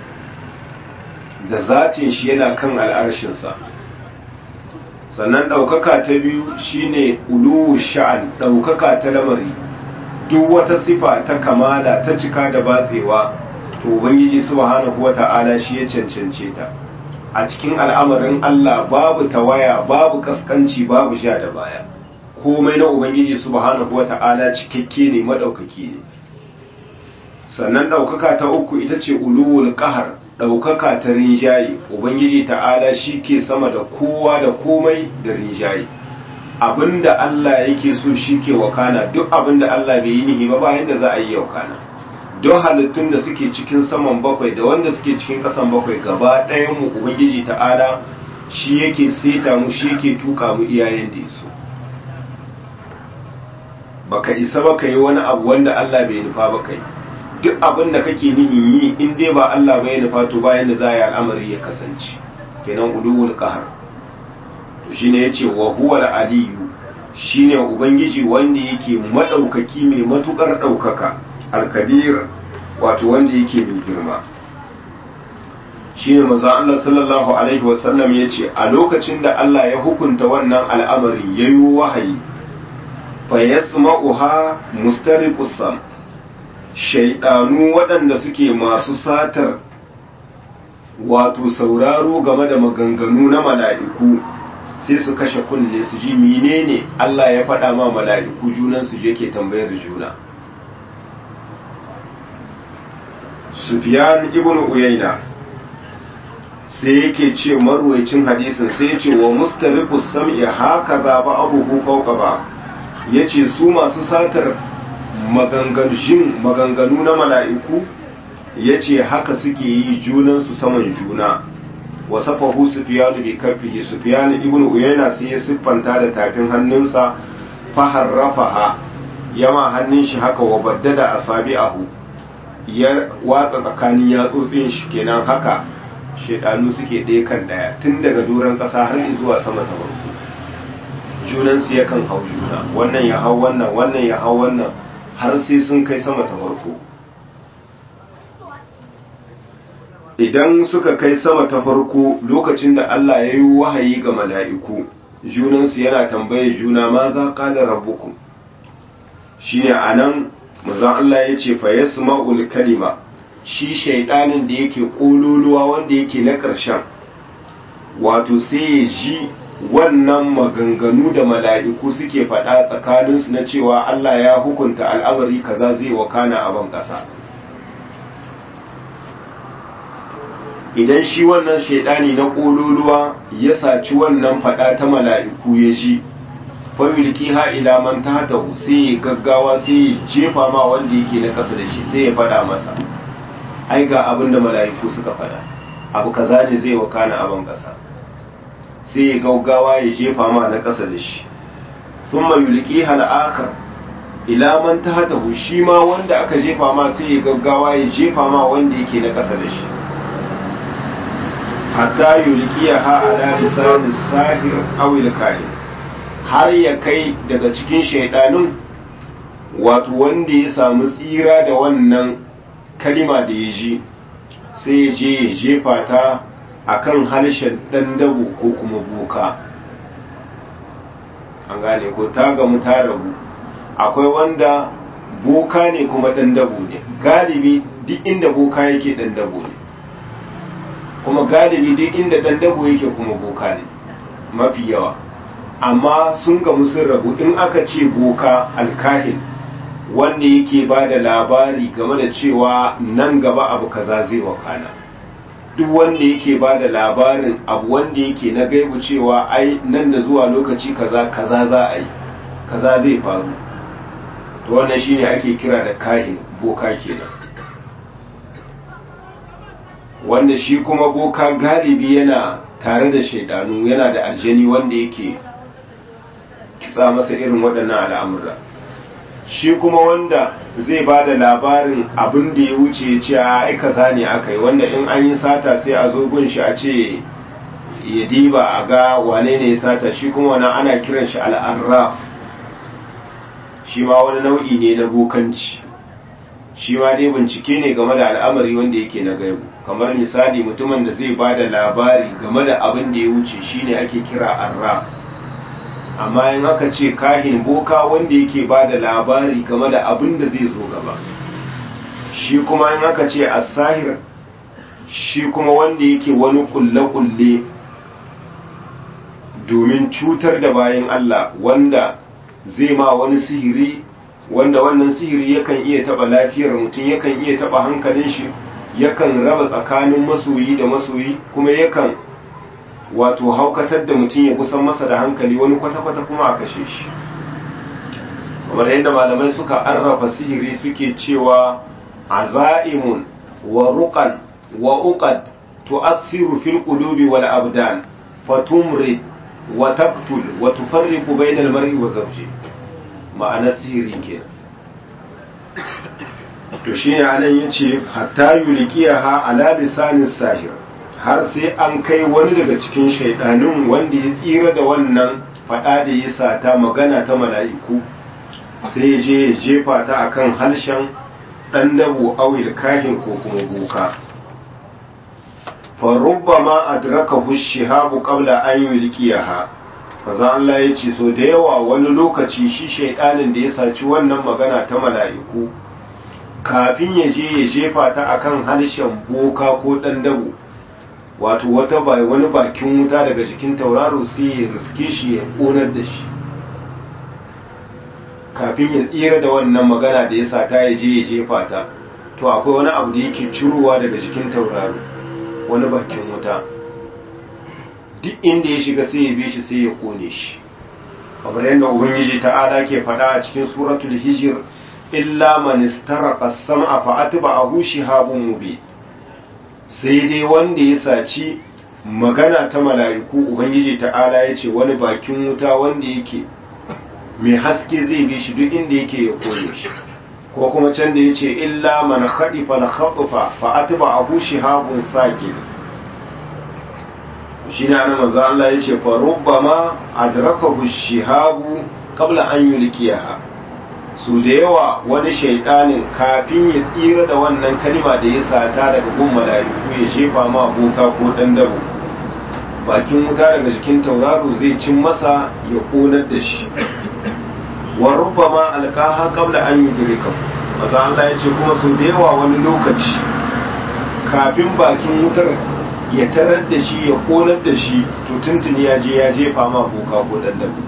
da zatin shi yana kan al'arshinsa sannan ɗaukaka ta biyu shine uluwu sha'an ɗaukaka ta lamari duk wata sifa ta kamala ta cika da batsewa to ubangiji subhanahu wata'ala shi ya cancance ta a cikin al'amarin Allah babu tawaya babu kaskanci babu sha da baya komai na ubangiji subhanahu wata'ala cikakke ne madaukaki ne sannan daukaka ta uku ita ce uluwul qahar daukaka ta rinjaye ubangiji ta'ala shi ke sama da kowa da komai da rinjaye abinda Allah yake so shi ke wakana duk abinda Allah bai yi nihi ba bayan da za a yi wakana don halittun da suke cikin saman bakwai da wanda suke cikin kasan bakwai gaba ɗayan mu ubangiji ta'ala shi yake seta mu shi yake tuka mu iyayen da yaso baka isa baka yi wani abu wanda Allah bai nufa ba kai duk abin da kake nihin yi in dai ba Allah bai nufa to bayan da za a yi al'amari ya kasance kenan ulul qahar to shine yace wa huwa al-aliyu shine ubangiji wanda yake madaukaki mai matukar daukaka al-kabir wato wanda yake mai girma shine manzo Allah sallallahu alaihi wasallam yace a lokacin da Allah ya hukunta wannan al'amarin yayi wahayi fa yasma'uha mustariqus sam shaydanu waɗanda suke masu satar wato sauraro game da maganganu na mala'iku sai su kashe kunne su ji menene Allah ya faɗa ma mala'iku junan su yake tambayar juna Sufyan ibn Uyayna sai yake ce marwaicin hadisin sai ya ce wa mustariqus sam'i haka za ba abuhu fawqa ba yace su masu satar maganganu maganganu na mala'iku yace haka suke yi junan su saman juna wa safahu sufyan bi kaffihi sufyan ibn uyayna sai ya siffanta da tafin hannunsa fa harrafaha yama hannun shi haka wa baddada asabi'ahu ya watsa tsakanin yatsotsin shi kenan haka shedanu suke ɗaya kan ɗaya tun daga doron ƙasa har zuwa sama ta farko junansu yakan hau juna wannan ya hau wannan wannan ya hau wannan har sai sun kai sama ta farko idan suka kai sama ta farko lokacin da Allah ya yi wahayi ga mala'iku junansu yana tambaye juna ma za ka da rabbukum shine a nan mazan Allah ya ce fa yasma'ul kalima shi shaidanin da yake kololuwa wanda yake na ƙarshen wato sai ya ji wannan maganganu da mala'iku suke faɗa tsakaninsu na cewa Allah ya hukunta al'amari kaza zai wakana a ban ƙasa idan shi wannan shaidani na kololuwa ya saci wannan faɗa ta mala'iku ya ji familki ha ila man tahtahu sai ya gaggawa sai ya jefa ma wanda yake na ƙasa da shi sai ya faɗa masa ai ga abin da mala'iku suka faɗa abu kaza ne zai wakana abin ƙasa sai ya gaggawa ya jefa ma na ƙasa da shi thumma yulqi hal akhar ila man tahtahu shi ma wanda aka jefa ma sai ya gaggawa ya jefa ma wanda yake na ƙasa da shi hatta yulqiyaha ala lisan sahir aw al-kahin har ya kai daga cikin shaidanun wato wanda ya samu tsira da wannan kalima da ya ji sai ya je ya jefa ta a kan harshen ɗan dabo ko kuma boka an gane ko ta gamu ta rabu akwai wanda boka ne kuma ɗan dabo ne galibi duk inda boka yake ɗan dabo ne kuma galibi duk inda ɗan dabo yake kuma boka ne mafi yawa amma sun gamu sun rabu in aka ce boka alkahin wanda yake ba da labari game da cewa nan gaba abu kaza zai wakana duk wanda yake ba da labarin abu wanda yake na gaibu cewa ai nan da zuwa lokaci kaza kaza za a yi kaza zai faru to wannan shine ake kira da kahin boka kenan wanda shi kuma boka galibi yana tare da shaidanu yana da aljani wanda yake kitsa masa irin waɗannan al'amura shi kuma wanda zai ba da labarin abin da ya wuce ce a aika ne aka yi wanda in an yi sata sai a zo gun shi a ce ya diba a ga wane ne ya sata shi kuma wani ana kiran shi al'arraf shi ma wani nau'i ne na bokanci shi ma dai bincike ne game da al'amari wanda yake na gaibu kamar misali mutumin da zai ba da labari game da abin da ya wuce shine ake kira arraf amma in aka ce kahin boka wanda yake ba da labari game da abin da zai zo gaba shi kuma in aka ce asahir shi kuma wanda yake wani kulle-kulle domin cutar da bayan Allah wanda zai ma wani sihiri wanda wannan sihiri yakan iya taba lafiyar mutum yakan iya taba hankalin shi yakan raba tsakanin masoyi da masoyi kuma yakan wato haukatar da mutum ya kusan masa da hankali wani kwata-kwata kuma a kashe shi kamar yadda malamai suka arrafa sihiri suke cewa azaimun wa ruqan wa uqad tu'assiru fil qulubi wal abdan fatumrid wa taqtul wa tufarriqu bainal mar'i wa zawji ma'ana sihiri kenan to shine anan yace hatta yulqiyaha ala lisanin sahir har sai an kai wani daga cikin shaidanun wanda ya tsira da wannan fada da ya sata magana ta mala'iku sai ya je ya jefa ta akan harshen dan dabo awil kahin ko kuma boka farubbama adrakahu shihabu qabla an yulqiyaha maza Allah ya ce so da yawa wani lokaci shi shaidanin da ya saci wannan magana ta mala'iku kafin ya je ya jefa ta akan harshen boka ko dan dabo wato wata bai wani bakin wuta daga jikin tauraro sai ya riske shi ya konar da shi kafin ya tsira da wannan magana da ya sata ya je ya jefa ta to akwai wani abu da yake cirowa daga jikin tauraro wani bakin wuta duk inda ya shiga sai ya bi shi sai ya kone shi kamar yadda ubangiji ta'ala ke faɗa a cikin suratul hijir illa man istaraqa as-sam'a fa atba'ahu shihabun mubin sai dai wanda ya saci magana ta mala'iku ubangiji ta'ala ya ce wani bakin wuta wanda yake mai haske zai bi shi duk inda yake ya kone shi ko kuma can da ya ce illa man khadifa la khatifa fa atba'ahu shihabun saqib shi ne ana manzo Allah ya ce fa rubbama adrakahu shihabu qabla an yulqiyaha su da yawa wani shaidanin kafin ya tsira da wannan kalima da ya sata daga gun mala'iku ya shefa ma boka ko dan dabo bakin wuta daga jikin tauraro zai cin masa ya konar da shi wa rubbama alqaha qabla an yudrika manzo Allah ya ce kuma su da yawa wani lokaci kafin bakin wutar ya tarar da shi ya konar da shi to tuntuni ya je ya jefa ma boka ko dan dabo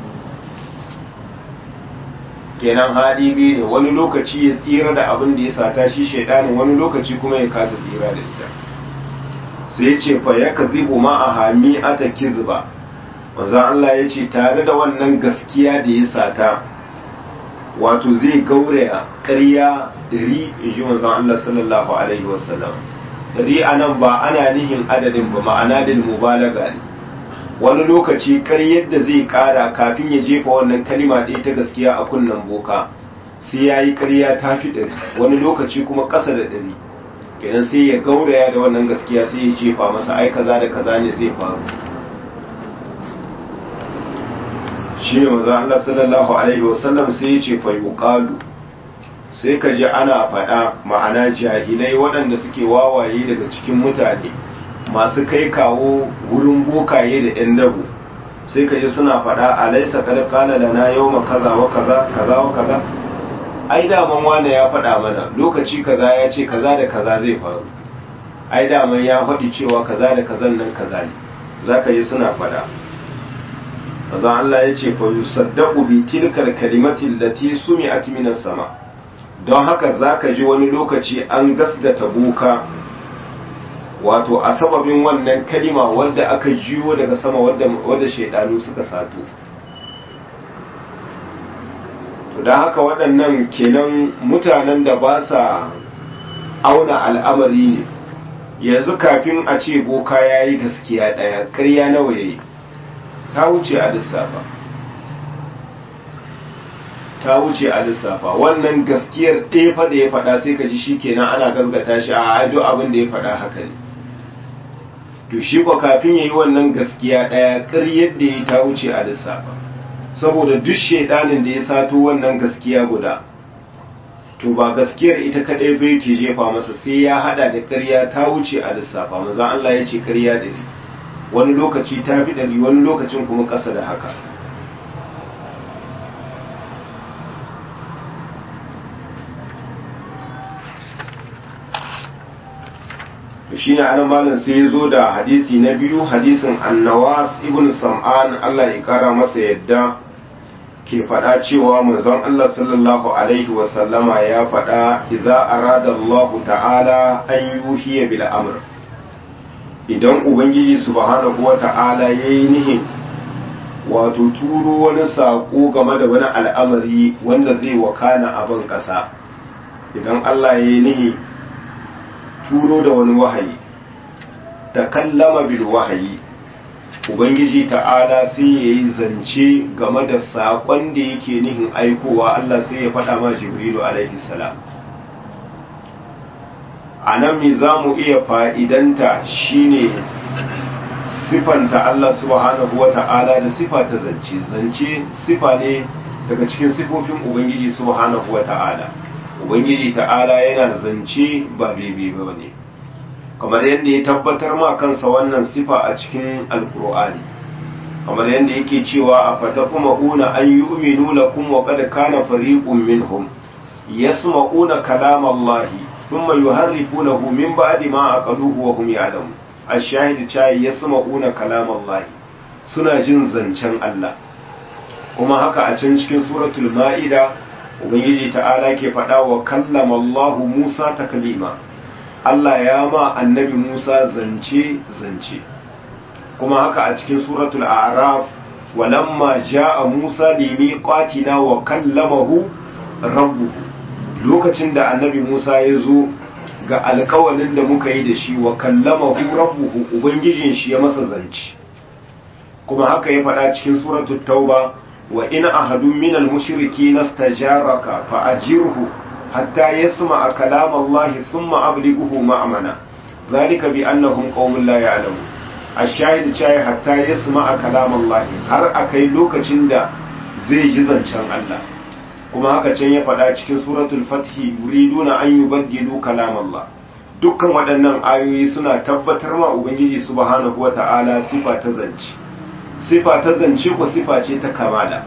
kenan hali biyu ne wani lokaci ya tsira da abin da ya sata shi shaidanin wani lokaci kuma ya kasa tsira da ita sai ce fa ya kazibu ma a hami ata kizba manzon Allah ya ce tare da wannan gaskiya da ya sata wato zai gauraya ƙarya dari in ji manzon Allah sallallahu alaihi wasallam dari anan ba ana nihin adadin ba ma'ana din mubalaga ne wani lokaci kar yadda zai kara kafin ya jefa wannan kalima ɗaya ta gaskiya a kunnen boka sai ya yi ƙarya ta fi ɗari wani lokaci kuma ƙasa da ɗari kenan sai ya gauraya da wannan gaskiya sai ya jefa masa ai kaza da kaza ne zai faru shi ne maza Allah sallallahu alaihi wasallam sai ya ce fa yuqalu sai ka ji ana faɗa ma'ana jahilai waɗanda suke wawaye daga cikin mutane masu kai kawo wurin bokaye da ‘yan dabu sai ka ji suna faɗa a laisa kada kala da na yau ma kaza wa kaza kaza wa kaza ai daman wane ya faɗa mana lokaci kaza ya ce kaza da kaza zai faru ai daman ya faɗi cewa kaza da kazan nan kaza ne za ka ji suna faɗa maza Allah ya ce fa yusaddaqu bi tilkal kalimati allati sumi'at minas sama don haka zaka ji wani lokaci an gasgata boka wato a sababin wannan kalima wadda aka jiyo daga sama wadda shaidanu suka sato to don haka waɗannan kenan mutanen da ba sa auna al'amari ne yanzu kafin a ce boka ya yi gaskiya ɗaya ƙarya nawa ya yi ta wuce a lissafa ta wuce a lissafa wannan gaskiyar ɗefa da ya faɗa sai ka ji shi kenan ana gasgata shi a hajjo abin da ya faɗa haka ne to shi ko kafin ya yi wannan gaskiya ɗaya ƙaryar da ya ta wuce a lissafa saboda duk shaidanin da ya sato wannan gaskiya guda to ba gaskiyar ita kaɗai bai ke jefa masa sai ya haɗa da ƙarya ta wuce a lissafa maza Allah ya ce ƙarya ɗari wani lokaci ta fi ɗari wani lokacin kuma ƙasa da haka shi ne anan malam sai ya zo da hadisi na biyu hadisin annawas ibn sam'an Allah ya kara masa yadda ke faɗa cewa manzon Allah sallallahu alaihi wa sallama ya faɗa idza arada Allah ta'ala an yuhiya bil amr idan ubangiji subhanahu wa ta'ala yayi nihin wato turo wani sako game da wani al'amari wanda zai wakana a ban ƙasa idan Allah yayi nihi turo da wani wahayi ta kallama bil wahayi ubangiji ta'ala sai ya yi zance game da saƙon da yake nihin aikowa Allah sai ya faɗa ma jibrilu alaihi salam a nan me za mu iya fa'idanta shine sifanta Allah subhanahu wa ta'ala da sifa ta zance zance sifa ne daga cikin sifofin ubangiji subhanahu wa ta'ala ubangiji ta'ala yana zance ba bebe ba ne kamar yadda ya tabbatar ma kansa wannan sifa a cikin alkur'ani kamar yadda yake cewa a fatakuma'una an yu'minu lakum wa qad kana fariqun minhum yasma'una kalam Allah thumma yuharrifunahu min ba'di ma aqaluhu wa hum ya'lamun ash-shahid cha yasma'una kalam Allah suna jin zancen Allah kuma haka a can cikin suratul ma'ida ubangiji ta'ala ke faɗa wa kallama Allah Musa taklima Allah ya ma annabi Musa zance zance kuma haka a cikin suratul a'raf walamma ja'a Musa limiqatina wa kallamahu rabbuhu lokacin da annabi Musa ya zo ga alkawalin da muka yi da shi wa kallamahu rabbuhu ubangijin shi ya masa zance kuma haka ya faɗa cikin suratul tauba wa in ahadun minal mushrikeena istajaraka fa ajirhu hatta yasma'a kalam Allah thumma ablighuhu ma'amana zalika bi annahum qaumun la ya'lamun ash-shahid chai hatta yasma'a kalam Allah har akai lokacin da zai ji zancen Allah kuma haka can ya faɗa cikin suratul fathi yuriduna an yubaddilu kalam Allah dukkan waɗannan ayoyi suna tabbatar ma ubangiji subhanahu wata'ala sifa ta zance sifa ta zance ko sifa ce ta kamala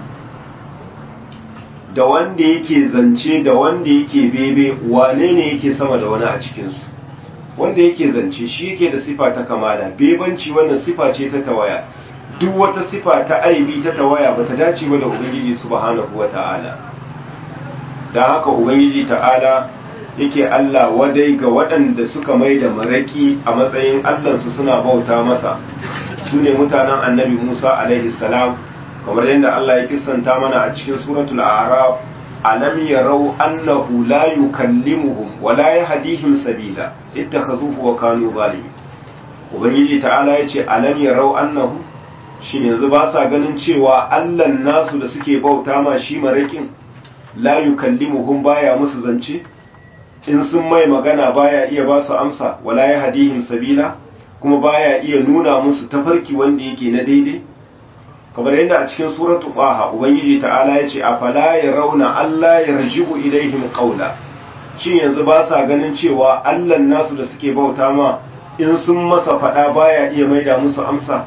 da wanda yake zance da wanda yake bebe wane ne yake sama da wani a cikinsu wanda yake zance shi yake da sifa ta kamala bebanci wannan sifa ce ta tawaya duk wata sifa ta aibi ta tawaya bata dace ba da ubangiji subhanahu wata'ala da haka ubangiji ta'ala yake Allah wadai ga waɗanda suka mai da maraki a matsayin allansu suna bauta masa su ne mutanen annabi Musa alaihi salam kamar yadda Allah ya kissanta mana a cikin suratul a'raf alam yarau annahu la yukallimuhum wa la yahdihim sabila ittakhazuhu wa kanu zalimin ubangiji ta'ala yace alam yarau annahu shin yanzu ba sa ganin cewa Allah nasu da suke bauta ma shi marakin la yukallimuhum baya musu zance in sun mai magana baya iya ba su amsa wala yahdihim sabila kuma baya iya nuna musu tafarki wanda yake na daidai kamar yadda a cikin suratu qaha ubangiji ta'ala yace afala yarawna alla yarjibu ilaihim qawla shin yanzu ba sa ganin cewa Allah nasu da suke bauta ma in sun masa fada baya iya maida musu amsa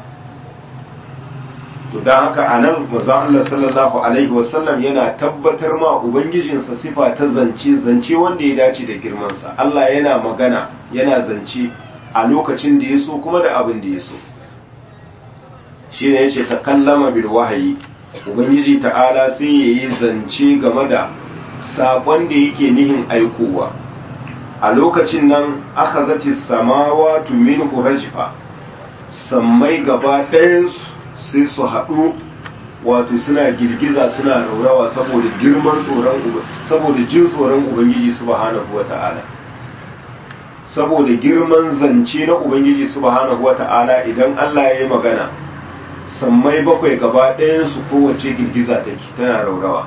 to dan haka anan manzon Allah sallallahu alaihi wasallam yana tabbatar ma ubangijinsa sifa ta zance zance wanda ya dace da girmansa Allah yana magana yana zance a lokacin da ya so kuma da abin da ya so shi ne ya ce ta kallama bil wahayi ubangiji ta'ala sai ya yi zance game da saƙon da yake nihin aikowa a lokacin nan aka zati samawa min hurajifa sammai gaba ɗayansu sai su haɗu wato suna girgiza suna raurawa saboda girman tsoron saboda jin tsoron ubangiji subhanahu wata'ala saboda girman zance na ubangiji subhanahu wata'ala idan Allah ya yi magana sammai bakwai gaba ɗayansu kowace girgiza take tana raurawa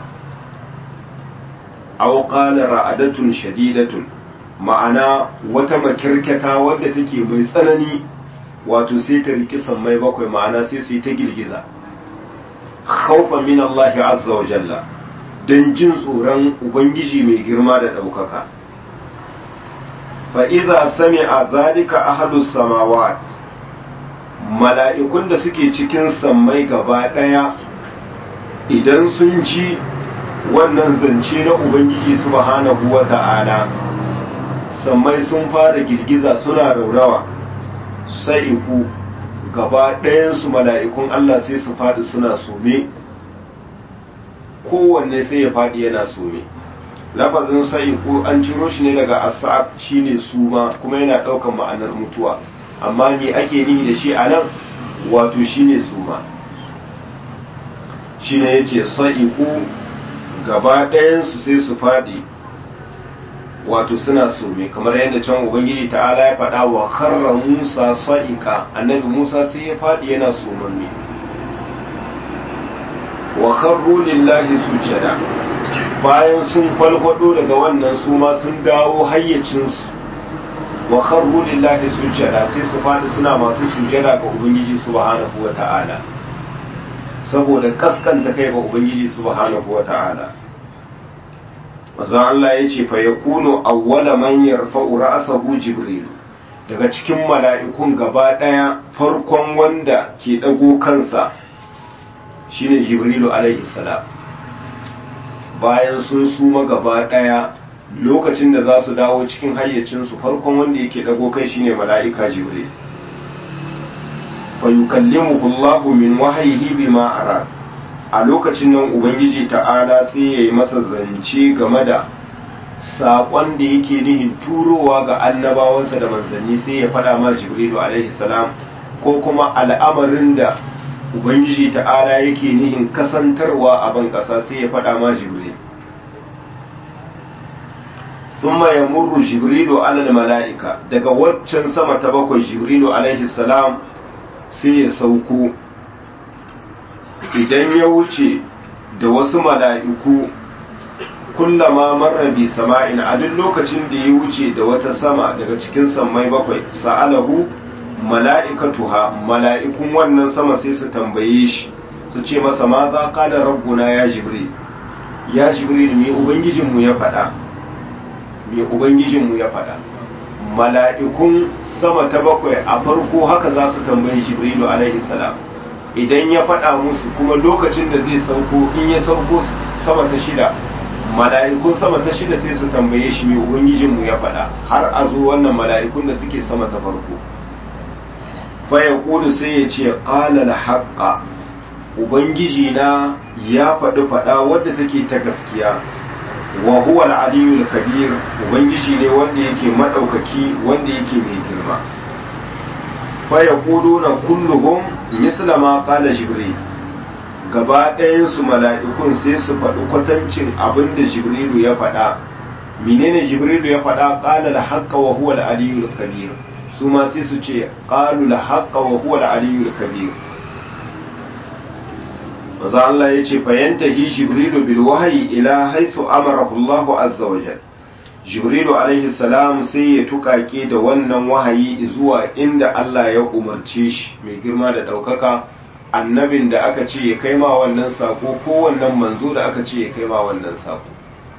aw qala ra'adatun shadidatun ma'ana wata makirkata wadda take mai tsanani wato sai ta riki sammai bakwai ma'ana sai su yi ta girgiza khawfa min Allah azza wa jalla dan jin tsoron ubangiji mai girma da ɗaukaka fa idza sami'a zalika ahlus samawat mala'ikun da suke cikin sammai gaba ɗaya idan sun ji wannan zance na Ubangiji subhanahu wa ta'ala sammai sun fara girgiza suna raurawa sai ku gaba ɗayansu mala'ikun Allah sai su faɗi suna sume kowanne sai ya faɗi yana sume lafazin sai ku an ciro shi ne daga asa'ab shine suma kuma yana ɗaukan ma'anar mutuwa amma me ake nihi da shi a nan wato shine suma shine yace sa'iku gaba ɗayansu sai su faɗi wato suna sume kamar yadda can ubangiji ta'ala ya faɗa wa karra musa sa'ika annabi musa sai ya faɗi yana sumanni wa karru lillahi sujada bayan sun falfado daga wannan suma sun dawo hayyacinsu wa kharru lillahi sujada sai su fadi suna masu sujada ga ubangiji subhanahu wata'ala saboda kaskanta kai ga ubangiji subhanahu wata'ala manzo Allah yace fa yakunu awwala man yarfa'u ra'sahu jibril daga cikin mala'ikun gaba ɗaya farkon wanda ke ɗago kansa shine jibrilu alaihi salam bayan sun suma gaba ɗaya lokacin da za su dawo cikin hayyacinsu farkon wanda yake ɗago kai shine mala'ika jibril fa yukallimuhu Allahu min wahyihi bima arad a lokacin nan ubangiji ta'ala sai yayi masa zance game da saƙon da yake nihin turowa ga annabawansa da manzanni sai ya faɗa ma jibrilu alaihi salam ko kuma al'amarin da ubangiji ta'ala yake nihin kasantarwa a ban ƙasa sai ya faɗa ma jibril thumma yamurru jibrilu alal mala'ika daga waccan sama ta bakwai jibrilu alaihi salam sai ya sauko idan ya wuce da wasu mala'iku kullama marra bi sama'in a duk lokacin da ya wuce da wata sama daga cikin sammai bakwai sa'alahu mala'ikatuha mala'ikun wannan sama sai su tambaye shi su ce masa ma za qala rabbuna ya jibril ya jibril me ubangijinmu ya faɗa me ubangijinmu ya faɗa mala'ikun sama ta bakwai a farko haka za su tambayi jibrilu alaihi salam idan ya faɗa musu kuma lokacin da zai sauko in ya sauko sama ta shida mala'ikun sama ta shida sai su tambaye shi mai ubangijinmu ya faɗa har a zo wannan mala'ikun da suke sama ta farko fa ya kudu sai ya ce ƙalal haƙƙa ubangiji na ya faɗi faɗa wadda take ta gaskiya wa huwa al-aliyul kabir ubangiji ne wanda yake madaukaki wanda yake mai girma fa yaquluna kulluhum misla ma qala jibril gaba ɗayan su mala'ikun sai su faɗi kwatancin abin da jibrilu ya faɗa menene jibrilu ya faɗa qala al-haqqa wa huwa al-aliyul kabir su ma sai su ce qalu al-haqqa wa huwa al-aliyul kabir maza Allah ya ce fayantahi jibrilu bil wahyi ila haythu amarahu Allahu azza wa jal jibrilu alaihi salam sai ya tukake da wannan wahayi zuwa inda Allah ya umarce shi mai girma da daukaka annabin da aka ce ya kai ma wannan sako ko wannan manzo da aka ce ya kai ma wannan sako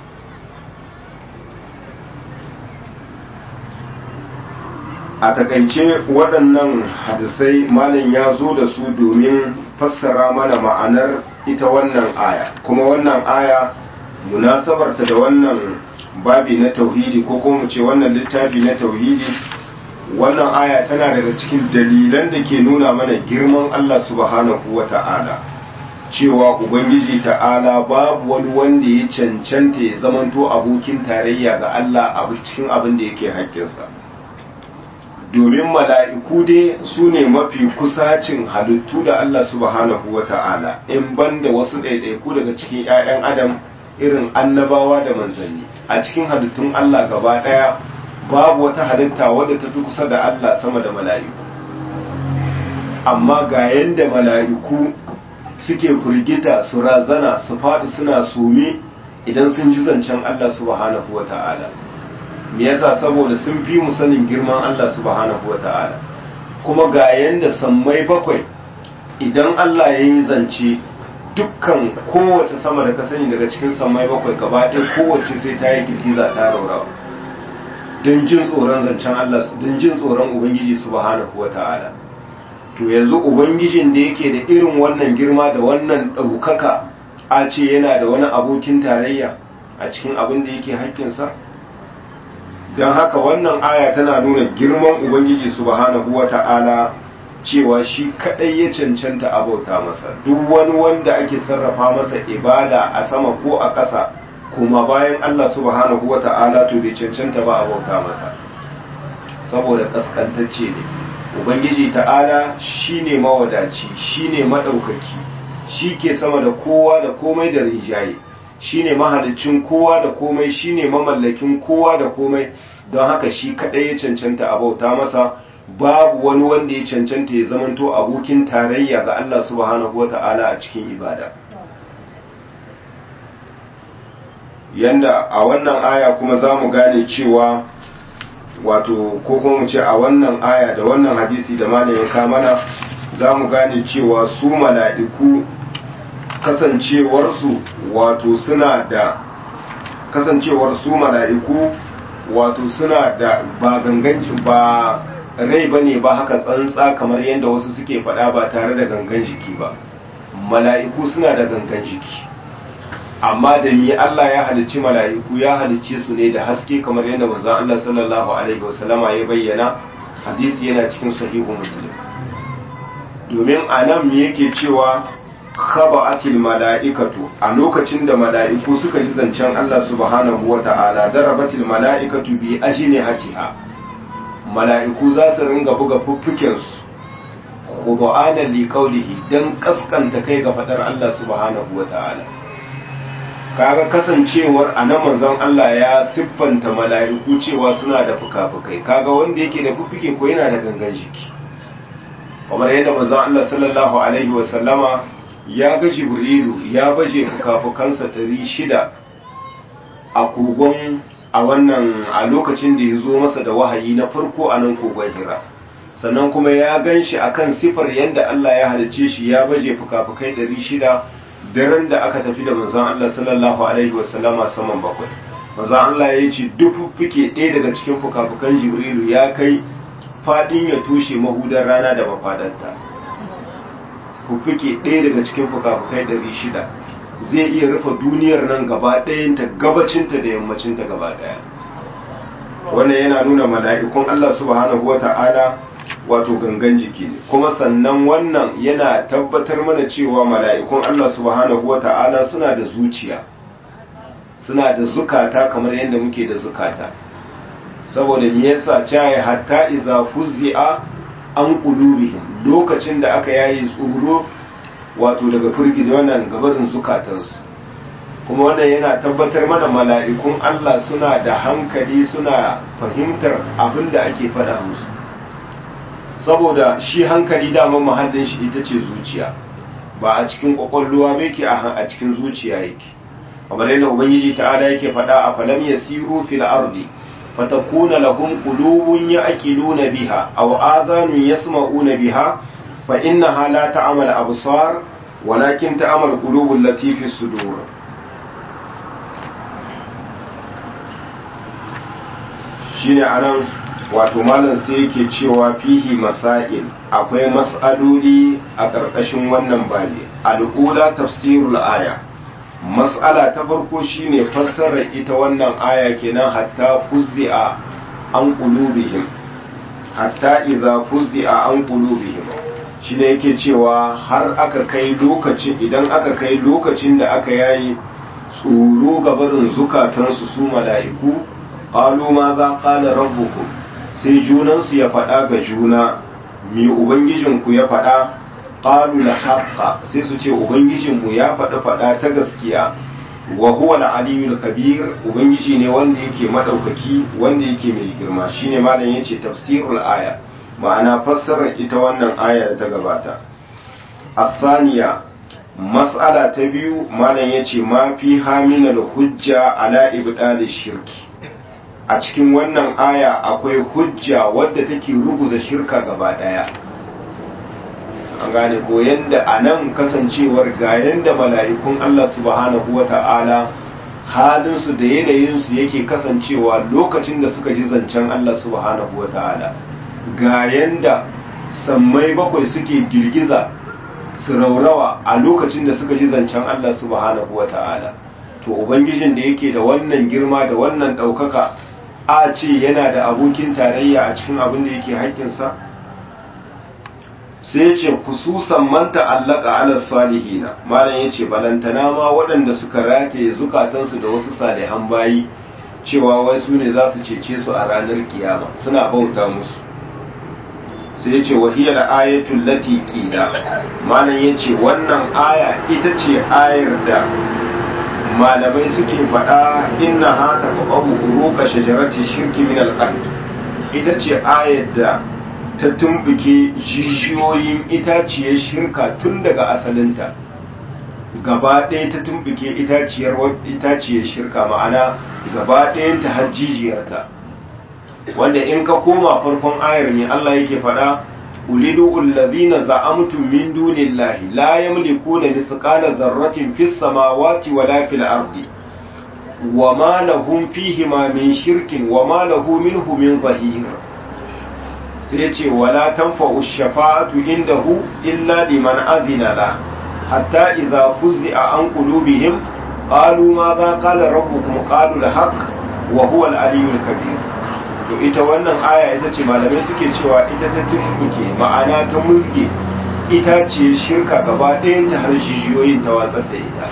a takaice waɗannan hadisai malam ya zo da su domin fassara mana ma'anar ita wannan aya kuma wannan aya munasabarta da wannan babi na tauhidi ko kuma ce wannan littafi na tauhidi wannan aya tana daga cikin dalilan da ke nuna mana girman Allah subhanahu wa ta'ala cewa ubangiji ta'ala babu wani wanda ya cancanta ya zamanto abokin tarayya ga Allah a cikin abin da yake haƙƙinsa domin mala'iku dai su ne mafi kusacin halittu da Allah subhanahu wa ta'ala in banda wasu ɗaiɗaiku daga cikin ‘ya'yan adam irin annabawa da manzanni a cikin halittun Allah gaba ɗaya babu wata halitta wadda ta fi kusa da Allah sama da mala'iku amma ga yadda mala'iku suke firgita su razana su faɗi suna sumi idan sun ji zancen Allah subhanahu wa ta'ala me yasa saboda sun fi mu sanin girman Allah subhanahu wata'ala kuma ga yanda sammai bakwai idan Allah ya yi zance dukkan kowace sama da ka sani daga cikin sammai bakwai gaba ɗaya kowace sai ta yi girgiza ta raurawa don jin tsoron zancen Allah don jin tsoron Ubangiji subhanahu wata'ala to yanzu Ubangijin da yake da irin wannan girma da wannan ɗaukaka a ce yana da wani abokin tarayya a cikin abin da yake haƙƙinsa don haka wannan aya tana nuna girman ubangiji subhanahu wata'ala cewa shi kadai ya cancanta abauta masa duk wani wanda ake sarrafa masa ibada a sama ko a ƙasa kuma bayan Allah subhanahu wata'ala to bai cancanta ba abauta masa saboda kaskantacce ne ubangiji ta'ala shine mawadaci shine madaukaki shi ke sama da kowa da komai da rinjaye shine mahalicin kowa da komai shine mamallakin kowa da komai don haka shi kadai ya cancanta a bauta masa babu wani wanda ya cancanta ya zamanto abokin tarayya ga Allah subhanahu wata'ala a cikin ibada yanda a wannan aya kuma za mu gane cewa wato ko kuma mu ce a wannan aya da wannan hadisi da malam ya kamana za mu gane cewa su mala'iku kasancewarsu wato suna da kasancewar su mala'iku wato suna da ba ganganci ba rai bane ba haka tsantsa kamar yadda wasu suke faɗa ba tare da gangan jiki ba mala'iku suna da gangan jiki amma da mi Allah ya halicci mala'iku ya halicce su ne da haske kamar yadda manzon Allah sallallahu alaihi wasallama ya bayyana hadisi yana cikin sahihu muslim domin anan me yake cewa khaba'atil mala'ikatu a lokacin da mala'iku suka ji zancen Allah subhanahu wata'ala darabatil mala'ikatu bi ajnihatiha mala'iku za su ringa buga fuffuken su khudu'ana li qawlihi dan kaskanta kai ga fadar Allah subhanahu wata'ala kaga kasancewar anan manzon Allah ya siffanta mala'iku cewa suna da fuka-fukai kaga wanda yake da fuffuke ko yana da gangan jiki kamar yadda manzon Allah sallallahu alaihi wa sallama ya ga jibrilu ya baje fukafukansa ɗari shida a kogon a wannan a lokacin da ya zo masa da wahayi na farko a nan kogon hira sannan kuma ya gan shi a kan sifar yadda Allah ya halice shi ya baje fukafukai ɗari shida daren da aka tafi da manzan Allah sallallahu alaihi wasallama saman bakwai manzan Allah ya ce duk fuke ɗaya daga cikin fukafukan jibrilu ya kai faɗin ya tushe mahudar rana da mafadarta fuffuke ɗaya daga cikin fukafukai ɗari shida zai iya rufe duniyar nan gaba ɗayanta gabacinta da yammacinta gaba ɗaya wannan yana nuna mala'ikun Allah subhanahu wata'ala wato gangan jiki ne kuma sannan wannan yana tabbatar mana cewa mala'ikun Allah subhanahu wata'ala suna da zuciya suna da zukata kamar yadda muke da zukata saboda me yasa caye hatta iza fuzzi'a an qulubihim lokacin da aka yayi tsoro wato daga firgidi wannan gabarin zukatansu kuma wannan yana tabbatar mana mala'ikun Allah suna da hankali suna fahimtar abin da ake faɗa musu saboda shi hankali daman mahallin shi ita ce zuciya ba a cikin kwakwalluwa ba yake a cikin zuciya yake kamar yadda ubangiji ta'ala yake faɗa a falam yasiru fil ardi فتكون لهم قلوب يأكلون بها أو آذان يسمعون بها فإنها لا تعمل الأبصار ولكن تعمل القلوب التي في الصدور shine anan wato malam sai yake cewa fihi masail akwai mas'aloli a ƙarƙashin wannan babi al'ula tafsirul aya mas'ala ta farko shine fassarar ita wannan aya kenan hatta fuzzi'a an qulubihim hatta idza fuzzi'a an qulubihim shine yake cewa har aka kai lokacin idan aka kai lokacin da aka yayi tsoro ga barin zukatansu su mala'iku qalu ma za qala rabbukum sai junansu ya faɗa ga juna me ubangijinku ya faɗa qalu la haqqa sai su ce ubangijinmu ya faɗi faɗa ta gaskiya wa huwa al-aliyyul kabir ubangiji ne wanda yake madaukaki wanda yake mai girma shine malam yace tafsirul aya ma'ana fassarar ita wannan aya da ta gabata asaniya mas'ala ta biyu malam yace ma fi haminal hujja ala ibdal shirki a cikin wannan aya akwai hujja wadda take ruguza shirka gaba daya an gane ko yanda a nan kasancewar ga yanda mala'ikun Allah subhanahu wa ta'ala halinsu da yanayinsu yake kasancewa lokacin da suka ji zancen Allah subhanahu wa ta'ala ga yanda sammai bakwai suke girgiza su raurawa a lokacin da suka ji zancen Allah subhanahu wa ta'ala to ubangijin da yake da wannan girma da wannan ɗaukaka a ce yana da abokin tarayya a cikin abin da yake haƙƙinsa sai ya ce kususan man ta'allaka ala salihina malam ya ce balantana ma waɗanda suka rataye zukatansu da wasu salihan bayi cewa wai su ne za su cece su a ranar kiyama suna bauta musu sai ya ce wahiyar ayatul lati qila malam ya ce wannan aya ita ce ayar da malamai suke faɗa inna ha ta qabu uruqa shajarati shirki min al ita ce ayar da ta tumbuke jijiyoyin itaciyar shirka tun daga asalinta gaba ɗaya ta tumbuke itaciyar itaciyar shirka ma'ana gaba ɗayanta har jijiyarta wanda in ka koma farkon ayar ne Allah yake faɗa ulidu allazina za'amtum min dunillahi la yamlikuna mithqala dharratin fis samawati wala fil ardi wama lahum fihi ma min shirkin wama lahu minhu min zahir sai ya ce wala tanfa'u shafa'atu indahu illa liman azina la hatta idza fuz'a an qulubihim qalu ma za qala rabbukum qalu al-haqq wa huwa al-aliyyul kabir to ita wannan aya ita ce malamai suke cewa ita ta tumbuke ma'ana ta musge ita ce shirka gaba ɗayan ta har jijiyoyin ta watsar da ita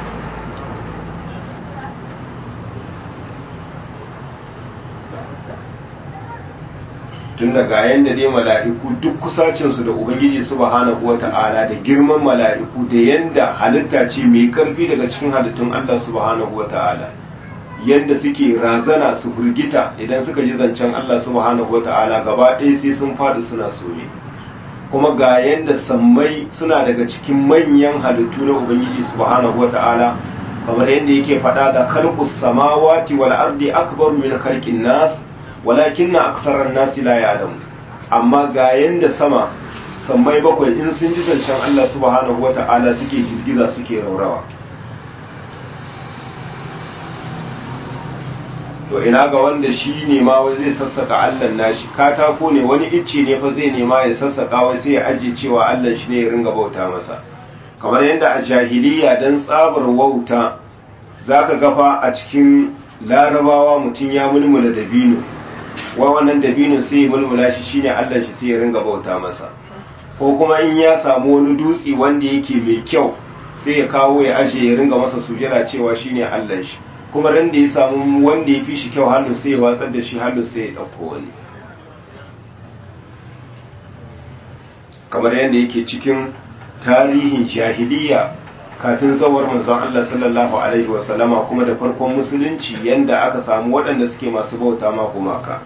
tun daga yanda dai mala'iku duk kusacinsu da ubangiji subhanahu wata'ala da girman mala'iku da yanda halitta ce mai karfi daga cikin halittun Allah subhanahu wata'ala yadda suke razana su firgita idan suka ji zancen Allah subhanahu wata'ala gaba ɗaya sai sun faɗi suna soye kuma ga yadda sammai suna daga cikin manyan halittu na ubangiji subhanahu wata'ala kamar yadda yake faɗa da khalqus samawati wal ardi akbar min khalqin nas walakin na aksarar nasi la ya'lamu amma ga yanda sama sammai bakwai in sun ji zancen Allah subhanahu wata'ala suke girgiza suke raurawa to ina ga wanda shi ne ma wai zai sassaka Allah nashi katako ne wani icce ne fa zai nema ya sassaka wai sai ya aje cewa Allah shi ne ya ringa bauta masa kamar yadda a jahiliya dan tsabar wauta zaka gafa a cikin larabawa mutum ya mulmula dabino wa wannan dabinin sai ya mulmula shi shine Allah shi sai ya ringa bauta masa ko kuma in ya samu wani dutse wanda yake mai kyau sai ya kawo ya aje ya ringa masa sujada cewa shine Allah shi kuma ran da ya samu wanda ya fi shi kyau hannu sai ya watsar da shi hannu sai ya dauko wani kamar yadda yake cikin tarihin jahiliya kafin zawar manzon Allah sallallahu alaihi wasallama kuma da farkon musulunci yanda aka samu waɗanda suke masu bauta ma gumaka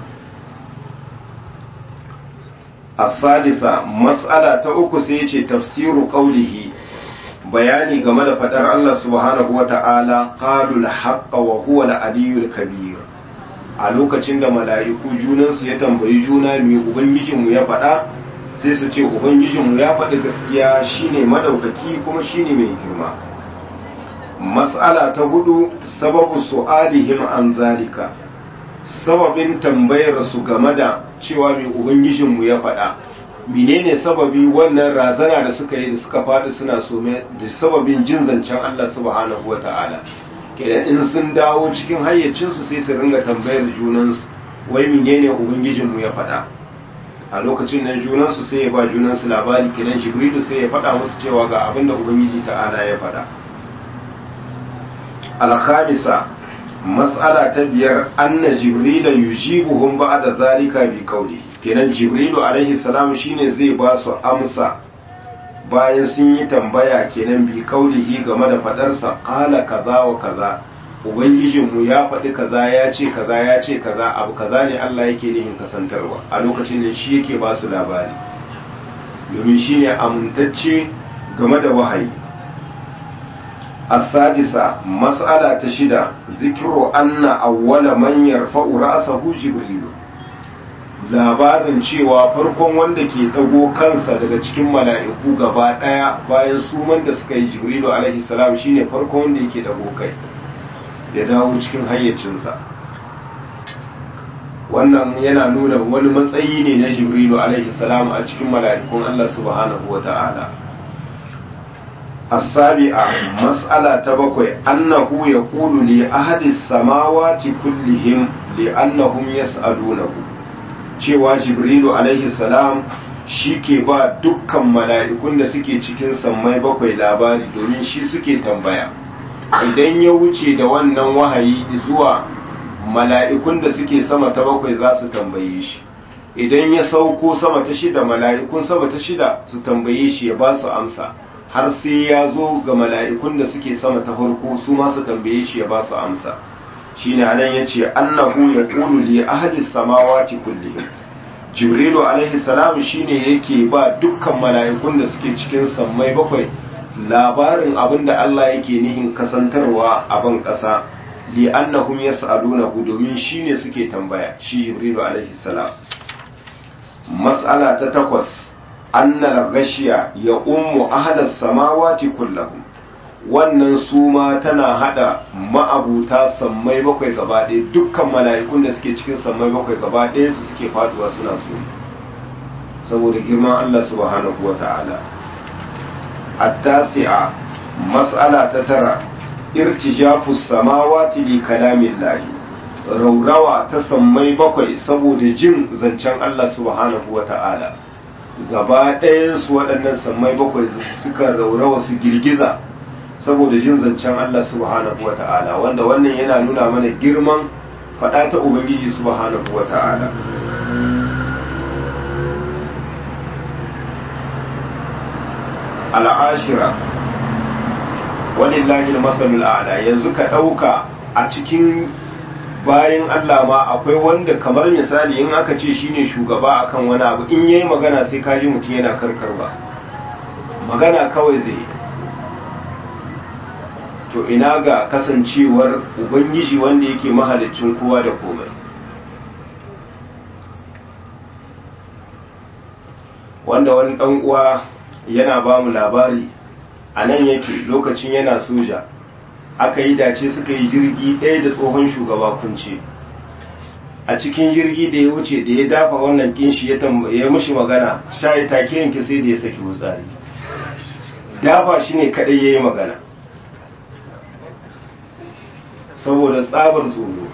الثالثة مسألة تأكو سيتي تفسير قوله bayani game da fadar Allah subhanahu wata'ala qalul haqqa wa huwa al-aliyyul kabir a lokacin da mala'iku junansu ya tambayi juna me ubangijinmu ya faɗa sai su ce ubangijinmu ya faɗi gaskiya shine madaukaki kuma shine mai girma mas'ala ta hudu sababu su'alihim an zalika sababin tambayar su game da cewa mai ubangijinmu ya faɗa menene sababi wannan razana da suka yi da suka faɗi suna some da sababin jin zancen Allah subhanahu wa ta'ala kenan in sun dawo cikin hayyacinsu sai su ringa tambayar junansu wai menene ubangijinmu ya faɗa a lokacin nan junansu sai ya ba junansu labari kenan jibrilu sai ya faɗa musu cewa ga abin da ubangiji ta'ala ya faɗa alkhamisa mas'ala ta biyar anna jibrila yujibuhum ba'da zalika bi qawli kenan jibrilu alaihi salam shine zai ba su amsa bayan sun yi tambaya kenan bi qawlihi game da fadarsa qala kaza wa kaza ubangijinmu ya faɗi kaza ya ce kaza ya ce kaza abu kaza ne Allah yake nihin kasantarwa a lokacin da shi yake ba su labari domin shine amintacce game da wahayi السادسة مسألة تشدة ذكر أن أول من يرفع رأسه جبريل labarin cewa farkon wanda ke ɗago kansa daga cikin mala'iku gaba ɗaya bayan suman da suka yi jibrilu alaihi salam shine farkon wanda yake ɗago kai ya dawo cikin hayyacinsa wannan yana nuna wani matsayi ne na jibrilu alaihi salam a cikin mala'ikun Allah subhanahu wa ta'ala السابعة مسألة تبقى أنه يقول لأهل السماوات كلهم لأنهم يسألونه cewa jibrilu alaihi salam shi ke ba dukkan mala'ikun da suke cikin sammai bakwai labari domin shi suke tambaya idan ya wuce da wannan wahayi zuwa mala'ikun da suke sama ta bakwai za su tambaye shi idan ya sauko sama ta shida mala'ikun sama ta shida su tambaye shi ya ba su amsa har sai ya zo ga mala'ikun da suke sama ta farko su ma su tambaye shi ya ba su amsa shine anan yace annahu yaqulu li ahli samawati kullihim jibrilu alaihi salam shine yake ba dukkan mala'ikun da suke cikin sammai bakwai labarin abinda Allah yake nihin kasantarwa a ban ƙasa li annahum yas'alunahu domin shine suke tambaya shi jibrilu alaihi salam mas'ala ta takwas annal gashiya ya ummu ahadas samawati kullahum wannan suma tana hada ma'abuta sammai bakwai gaba ɗaya dukkan mala'ikun da suke cikin sammai bakwai gaba ɗaya su suke faduwa suna su saboda girman Allah subhanahu wa ta'ala التاسعة مسألة تترى ارتجاف السماوات لكلام الله raurawa ta sammai bakwai saboda jin zancen Allah subhanahu wa ta'ala gaba ɗayansu waɗannan sammai bakwai suka raurawa su girgiza saboda jin zancen Allah subhanahu wa ta'ala wanda wannan yana nuna mana girman faɗa ta Ubangiji subhanahu wa ta'ala al'ashira walillahi masalul a'la yanzu ka ɗauka a cikin bayan Allah ma akwai wanda kamar misali in aka ce shine shugaba akan wani abu in yayi magana sai ka ji mutum yana karkarwa magana kawai zai to ina ga kasancewar ubangiji wanda yake mahalicin kowa da komai wanda wani dan uwa yana ba mu labari a nan yake lokacin yana soja aka yi dace suka yi jirgi ɗaya da tsohon shugaba kunce a cikin jirgi da ya wuce da ya dafa wannan kinshi ya mushi magana shayi take yanke sai da ya saki wutsari dafa shi ne kaɗai ya yi magana saboda tsabar tsoro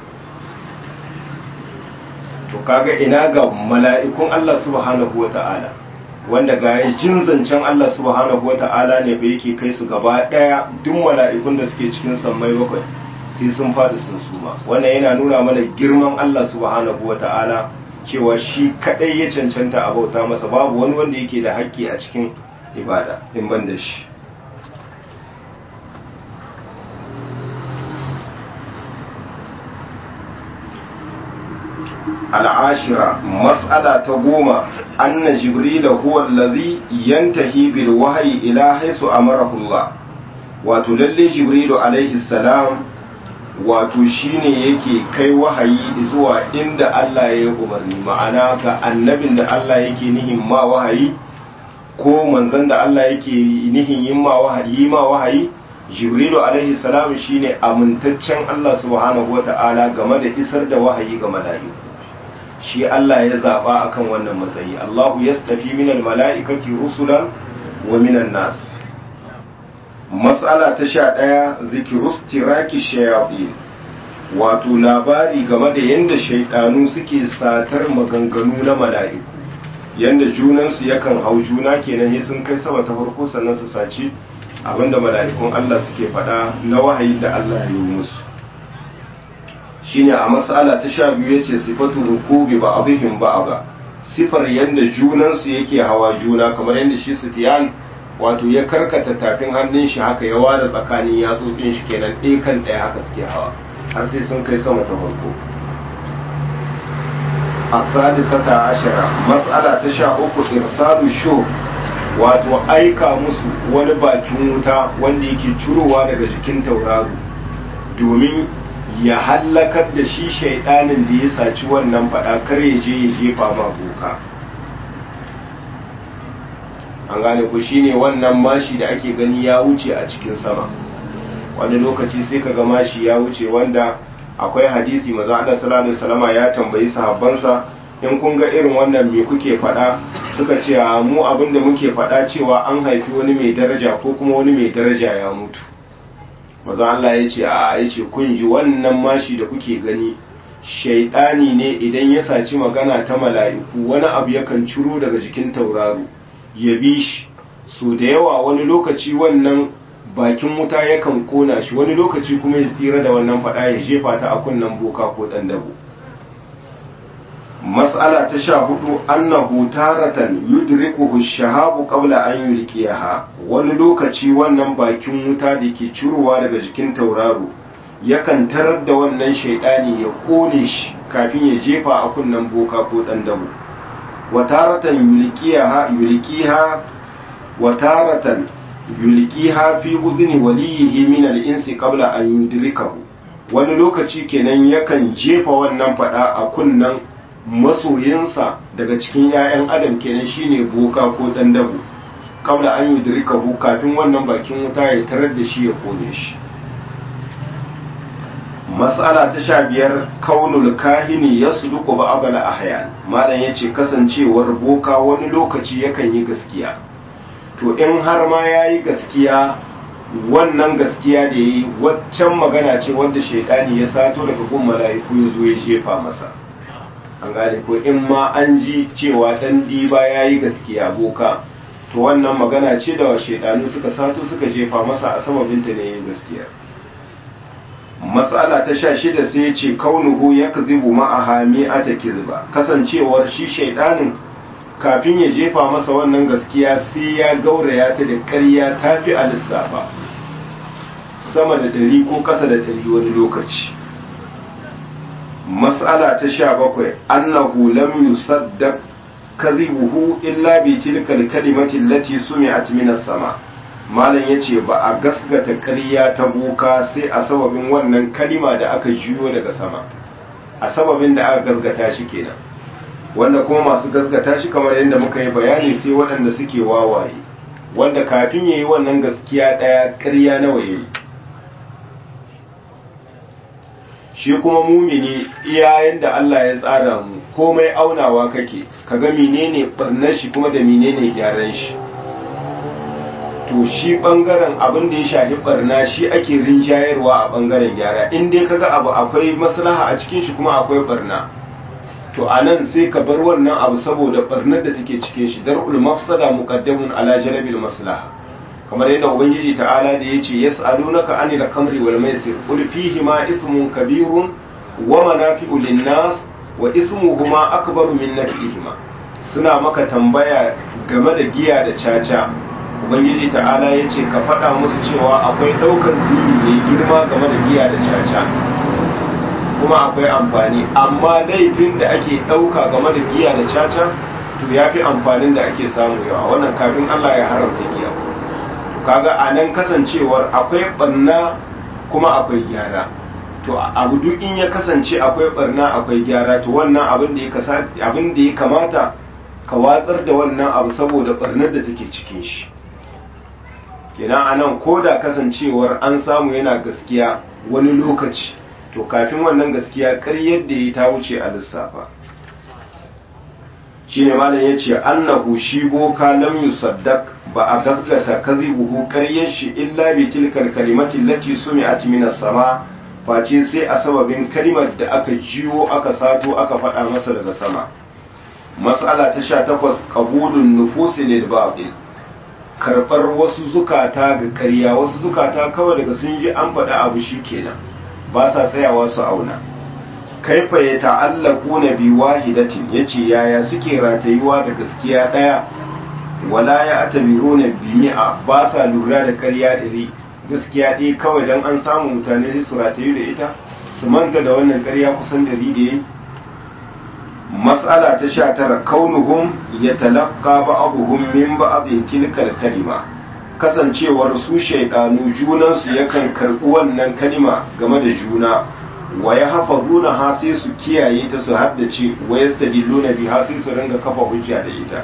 to kaga ina ga mala'ikun Allah subhanahu wa ta'ala wanda ga ya jin zancen Allah subhanahu wa ta'ala ne ba yake kai su gaba daya duk mala'ikun da suke cikin sammai bakwai sai sun fadi sun suma wannan yana nuna mana girman Allah subhanahu wa ta'ala cewa shi kadai ya cancanta a bauta masa babu wani wanda yake da haƙƙi a cikin ibada in ban da shi al'ashira mas'ala ta goma anna jibril huwa allazi yantahi bil wahyi ila haisu amarahu Allah wato lalle jibrilu alaihi salam wato shine yake kai wahayi zuwa inda Allah ya yi umarni ma'ana ga annabin da Allah yake nihin ma wahayi ko manzon da Allah yake nihin yin ma wahayi ma wahayi jibrilu alaihi salam shine amintaccen Allah subhanahu wata'ala game da isar da wahayi ga mala'iku shi Allah ya zaba akan wannan matsayi Allahu yastafi minal mala'ikati rusulan wa minan nas mas'ala ta sha ɗaya zikirus tiraki shayatin wato labari game da yadda shaidanu suke satar maganganu na mala'iku yadda junansu yakan hau juna kenan ya sun kai sama ta farko sannan su saci abinda mala'ikun Allah suke faɗa na wahayi da Allah ya yi musu shine a mas'ala ta sha biyu yace sifatu rukubi ba abihim ba ba sifar yadda junansu yake hawa juna kamar yadda shi Sufyan wato ya karkata tafin hannun shi haka ya ware tsakanin yatsotsin shi kenan ɗaya kan ɗaya haka suke hawa har sai sun kai sama ta farko as-sadisata ashara mas'ala ta sha uku irsalu shu wato aika musu wani bakin wuta wanda yake curowa daga jikin tauraro domin ya hallakar da shi shaidanin da ya saci wannan fada kar ya je ya jefa ma boka an gane ku shine wannan mashi da ake gani ya wuce a cikin sama wani lokaci sai ka ga mashi ya wuce wanda akwai hadisi maza Allah sallallahu alaihi wasallama ya tambayi sahabbansa in kun ga irin wannan me kuke faɗa suka ce mu abin da muke faɗa cewa an haifi wani mai daraja ko kuma wani mai daraja ya mutu maza Allah ya ce a ya ce kun ji wannan mashi da kuke gani shaidani ne idan ya saci magana ta mala'iku wani abu yakan ciro daga jikin tauraro ya bi shi so da yawa wani lokaci wannan bakin wuta yakan kona shi wani lokaci kuma ya tsira da wannan fada ya jefa ta a kunnen boka ko dan dabo mas'ala ta sha hudu annahu taratan yudrikuhu shahabu qabla an yulqiyaha wani lokaci wannan bakin wuta da ke cirowa daga jikin tauraro yakan tarar da wannan shaidani ya kone shi kafin ya jefa a kunnen boka ko dan dabo wataratan yulqiyaha yulqiha wataratan yulqiha fi udhni waliyihi min al-insi qabla an yudrikahu wani lokaci kenan yakan jefa wannan fada a kunnan masoyinsa daga cikin 'ya'yan adam kenan shine boka ko dan dabo qabla an yudrikahu kafin wannan bakin wuta ya tarar da shi ya kone shi mas'ala ta sha biyar kaunul kahini ya suluku ba abala ahyan malam ya ce kasancewar boka wani lokaci yakan yi gaskiya to in har ma ya yi gaskiya wannan gaskiya da ya yi waccan magana ce wadda shaidani ya sato daga gun mala'iku ya zo ya jefa masa an gane ko in ma an ji cewa dan diba ya yi gaskiya boka to wannan magana ce da shaidanu suka sato suka jefa masa a sababinta ne yin gaskiya matsala ta sha shida sai ya ce kaunuhu ya kazibu ma'aha mi'ata kizba kasancewar shi shaidanin kafin ya jefa masa wannan gaskiya sai ya gauraya ta da ƙarya ta fi a lissafa sama da ɗari ko ƙasa da ɗari wani lokaci matsala ta sha bakwai annahu lam yusaddaq kadhibuhu illa bi tilkal kalimati allati sumi'at min as-sama malam yace ba a gasgata ƙarya ta boka sai a sababin wannan kalima da aka jiyo daga sama a sababin da aka gasgata shi kenan wanda kuma masu gasgata shi kamar yadda muka yi bayani sai waɗanda suke wawaye wanda kafin yayi wannan gaskiya ɗaya ƙarya nawa yayi shi kuma mumini iyayen da Allah ya tsara mu komai aunawa kake kaga menene barnar shi kuma da menene gyaran shi to shi bangaren abin da ya shafi barna shi ake rinjayarwa a bangaren gyara in dai kaga abu akwai maslaha a cikin shi kuma akwai barna to anan sai ka bar wannan abu saboda barnar da take cikin shi dar'ul mafsada muqaddamun ala jalbil maslaha kamar yadda ubangiji ta'ala da yace yas'alunaka anil khamri wal maisir qul fihi ma ismun kabirun wa manafi'u lin-nas wa ismuhuma akbaru min naf'ihima suna maka tambaya game da giya da caca ubangiji ta'ala yace ka faɗa musu cewa akwai ɗaukar zini mai girma game da giya da caca kuma akwai amfani amma laifin da ake ɗauka game da giya da caca to ya fi amfanin da ake samu yawa wannan kafin Allah ya haramta giya kaga a nan kasancewar akwai barna kuma akwai gyara to abu duk in ya kasance akwai barna akwai gyara to wannan abin da ya abin da ya kamata ka watsar da wannan abu saboda barnar da take cikin shi kenan a nan ko da kasancewar an samu yana gaskiya wani lokaci to kafin wannan gaskiya ƙaryar da ya ta wuce a lissafa shi ne malam ya ce annahu shi boka lam yusaddaq ba a gasgata kazibuhu ƙaryar shi illa bi tilkal kalimati lati sumi'at min sama face sai a sababin kalimar da aka jiwo aka sato aka faɗa masa daga sama mas'ala ta sha takwas qabulun nufusi lil batil karɓar wasu zukata ga ƙarya wasu zukata kawai daga sun ji an faɗa abu shi kenan ba sa tsayawa su auna kaifa ya ta'allaku na bi wahidatin yace yaya suke ratayuwa da gaskiya daya wala ya atabiru na bimi'a ba sa lura da ƙarya ɗari gaskiya ɗaya kawai don an samu mutane sai su ratayu da ita su manta da wannan ƙarya kusan dari da yi mas'ala ta sha tara kaunuhum ya talaqqa ba'dhum min ba'dhin tilkal kalima kasancewar su shaidanu junansu yakan karɓi wannan kalima game da juna wa ya hafa zuna ha sai su kiyaye ta su haddace wa ya stadilluna bi ha sai su ringa kafa hujja da ita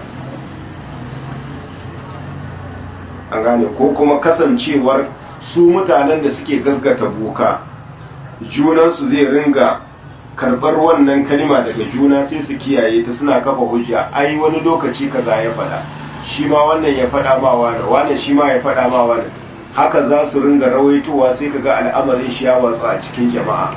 an gane ko kuma kasancewar su mutanen da suke gasgata boka junansu zai ringa karɓar wannan kalima daga juna sai su kiyaye ta suna kafa hujja ai wani lokaci kaza ya faɗa shi ma wannan ya faɗa ma wani wani shi ma ya faɗa ma wani haka za su ringa rawaitowa sai ka ga al'amarin shi ya watsa a cikin jama'a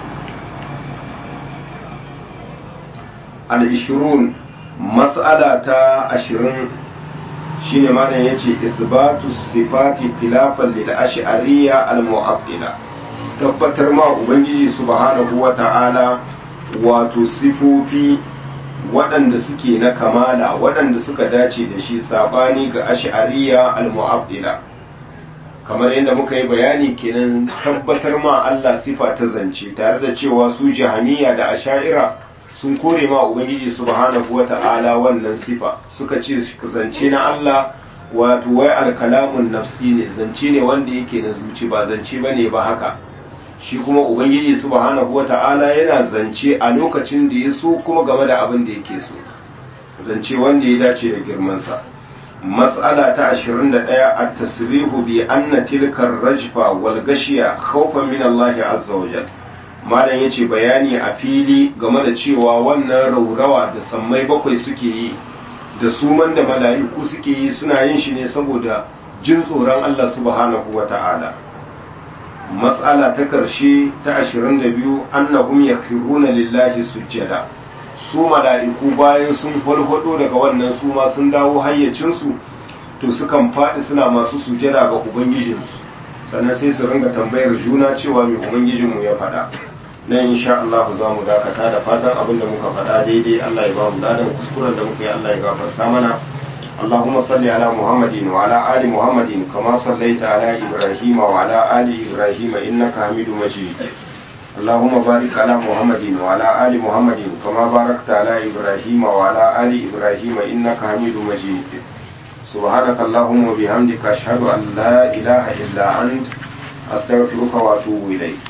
al-ishirun mas'ala ta ashirin shine malam yace isbatu sifati khilafan lil ash'ariyya al-mu'attila tabbatar ma ubangiji subhanahu wa ta'ala wato sifofi waɗanda suke na kamala waɗanda suka dace da shi sabani ga ash'ariya al-mu'attila kamar yadda muka yi bayani kenan tabbatar ma Allah sifa ta zance tare da cewa su jahamiya da asha'ira sun kore ma ubangiji subhanahu wata'ala wannan sifa suka ce zance na Allah wato wai alkalamun nafsi ne zance ne wanda yake na zuci ba zance bane ba haka shi kuma ubangiji subhanahu wata'ala yana zance a lokacin da ya so kuma game da abin da yake so zance wanda ya dace da girmansa mas'ala ta 21 at-tasrihu bi anna tilka ar-rajfa wal gashiya khawfan min Allah azza wa jalla malam yace bayani a fili game da cewa wannan raurawa da sammai bakwai suke yi da suman da mala'iku suke yi suna yin shi ne saboda jin tsoron Allah subhanahu wata'ala matsala ta karshe ta 22 annahum yakhiruna lillahi sujjada su mala'iku bayan sun farfado daga wannan su ma sun dawo hayyacinsu to sukan faɗi suna masu sujjada ga ubangijinsu sannan sai su ringa tambayar juna cewa mai ubangijinmu ya faɗa nan insha Allah za mu dakata da fatan abin da muka faɗa daidai Allah ya ba mu ladan kuskuren da muka yi Allah ya gafarta mana اللهم صل على محمد وعلى آل محمد كما صليت على إبراهيم وعلى آل إبراهيم إنك حميد مجيد اللهم بارك على محمد وعلى آل محمد كما باركت على إبراهيم وعلى آل إبراهيم إنك حميد مجيد سبحانك اللهم وبحمدك أشهد أن لا إله إلا أنت أستغفرك وأتوب إليك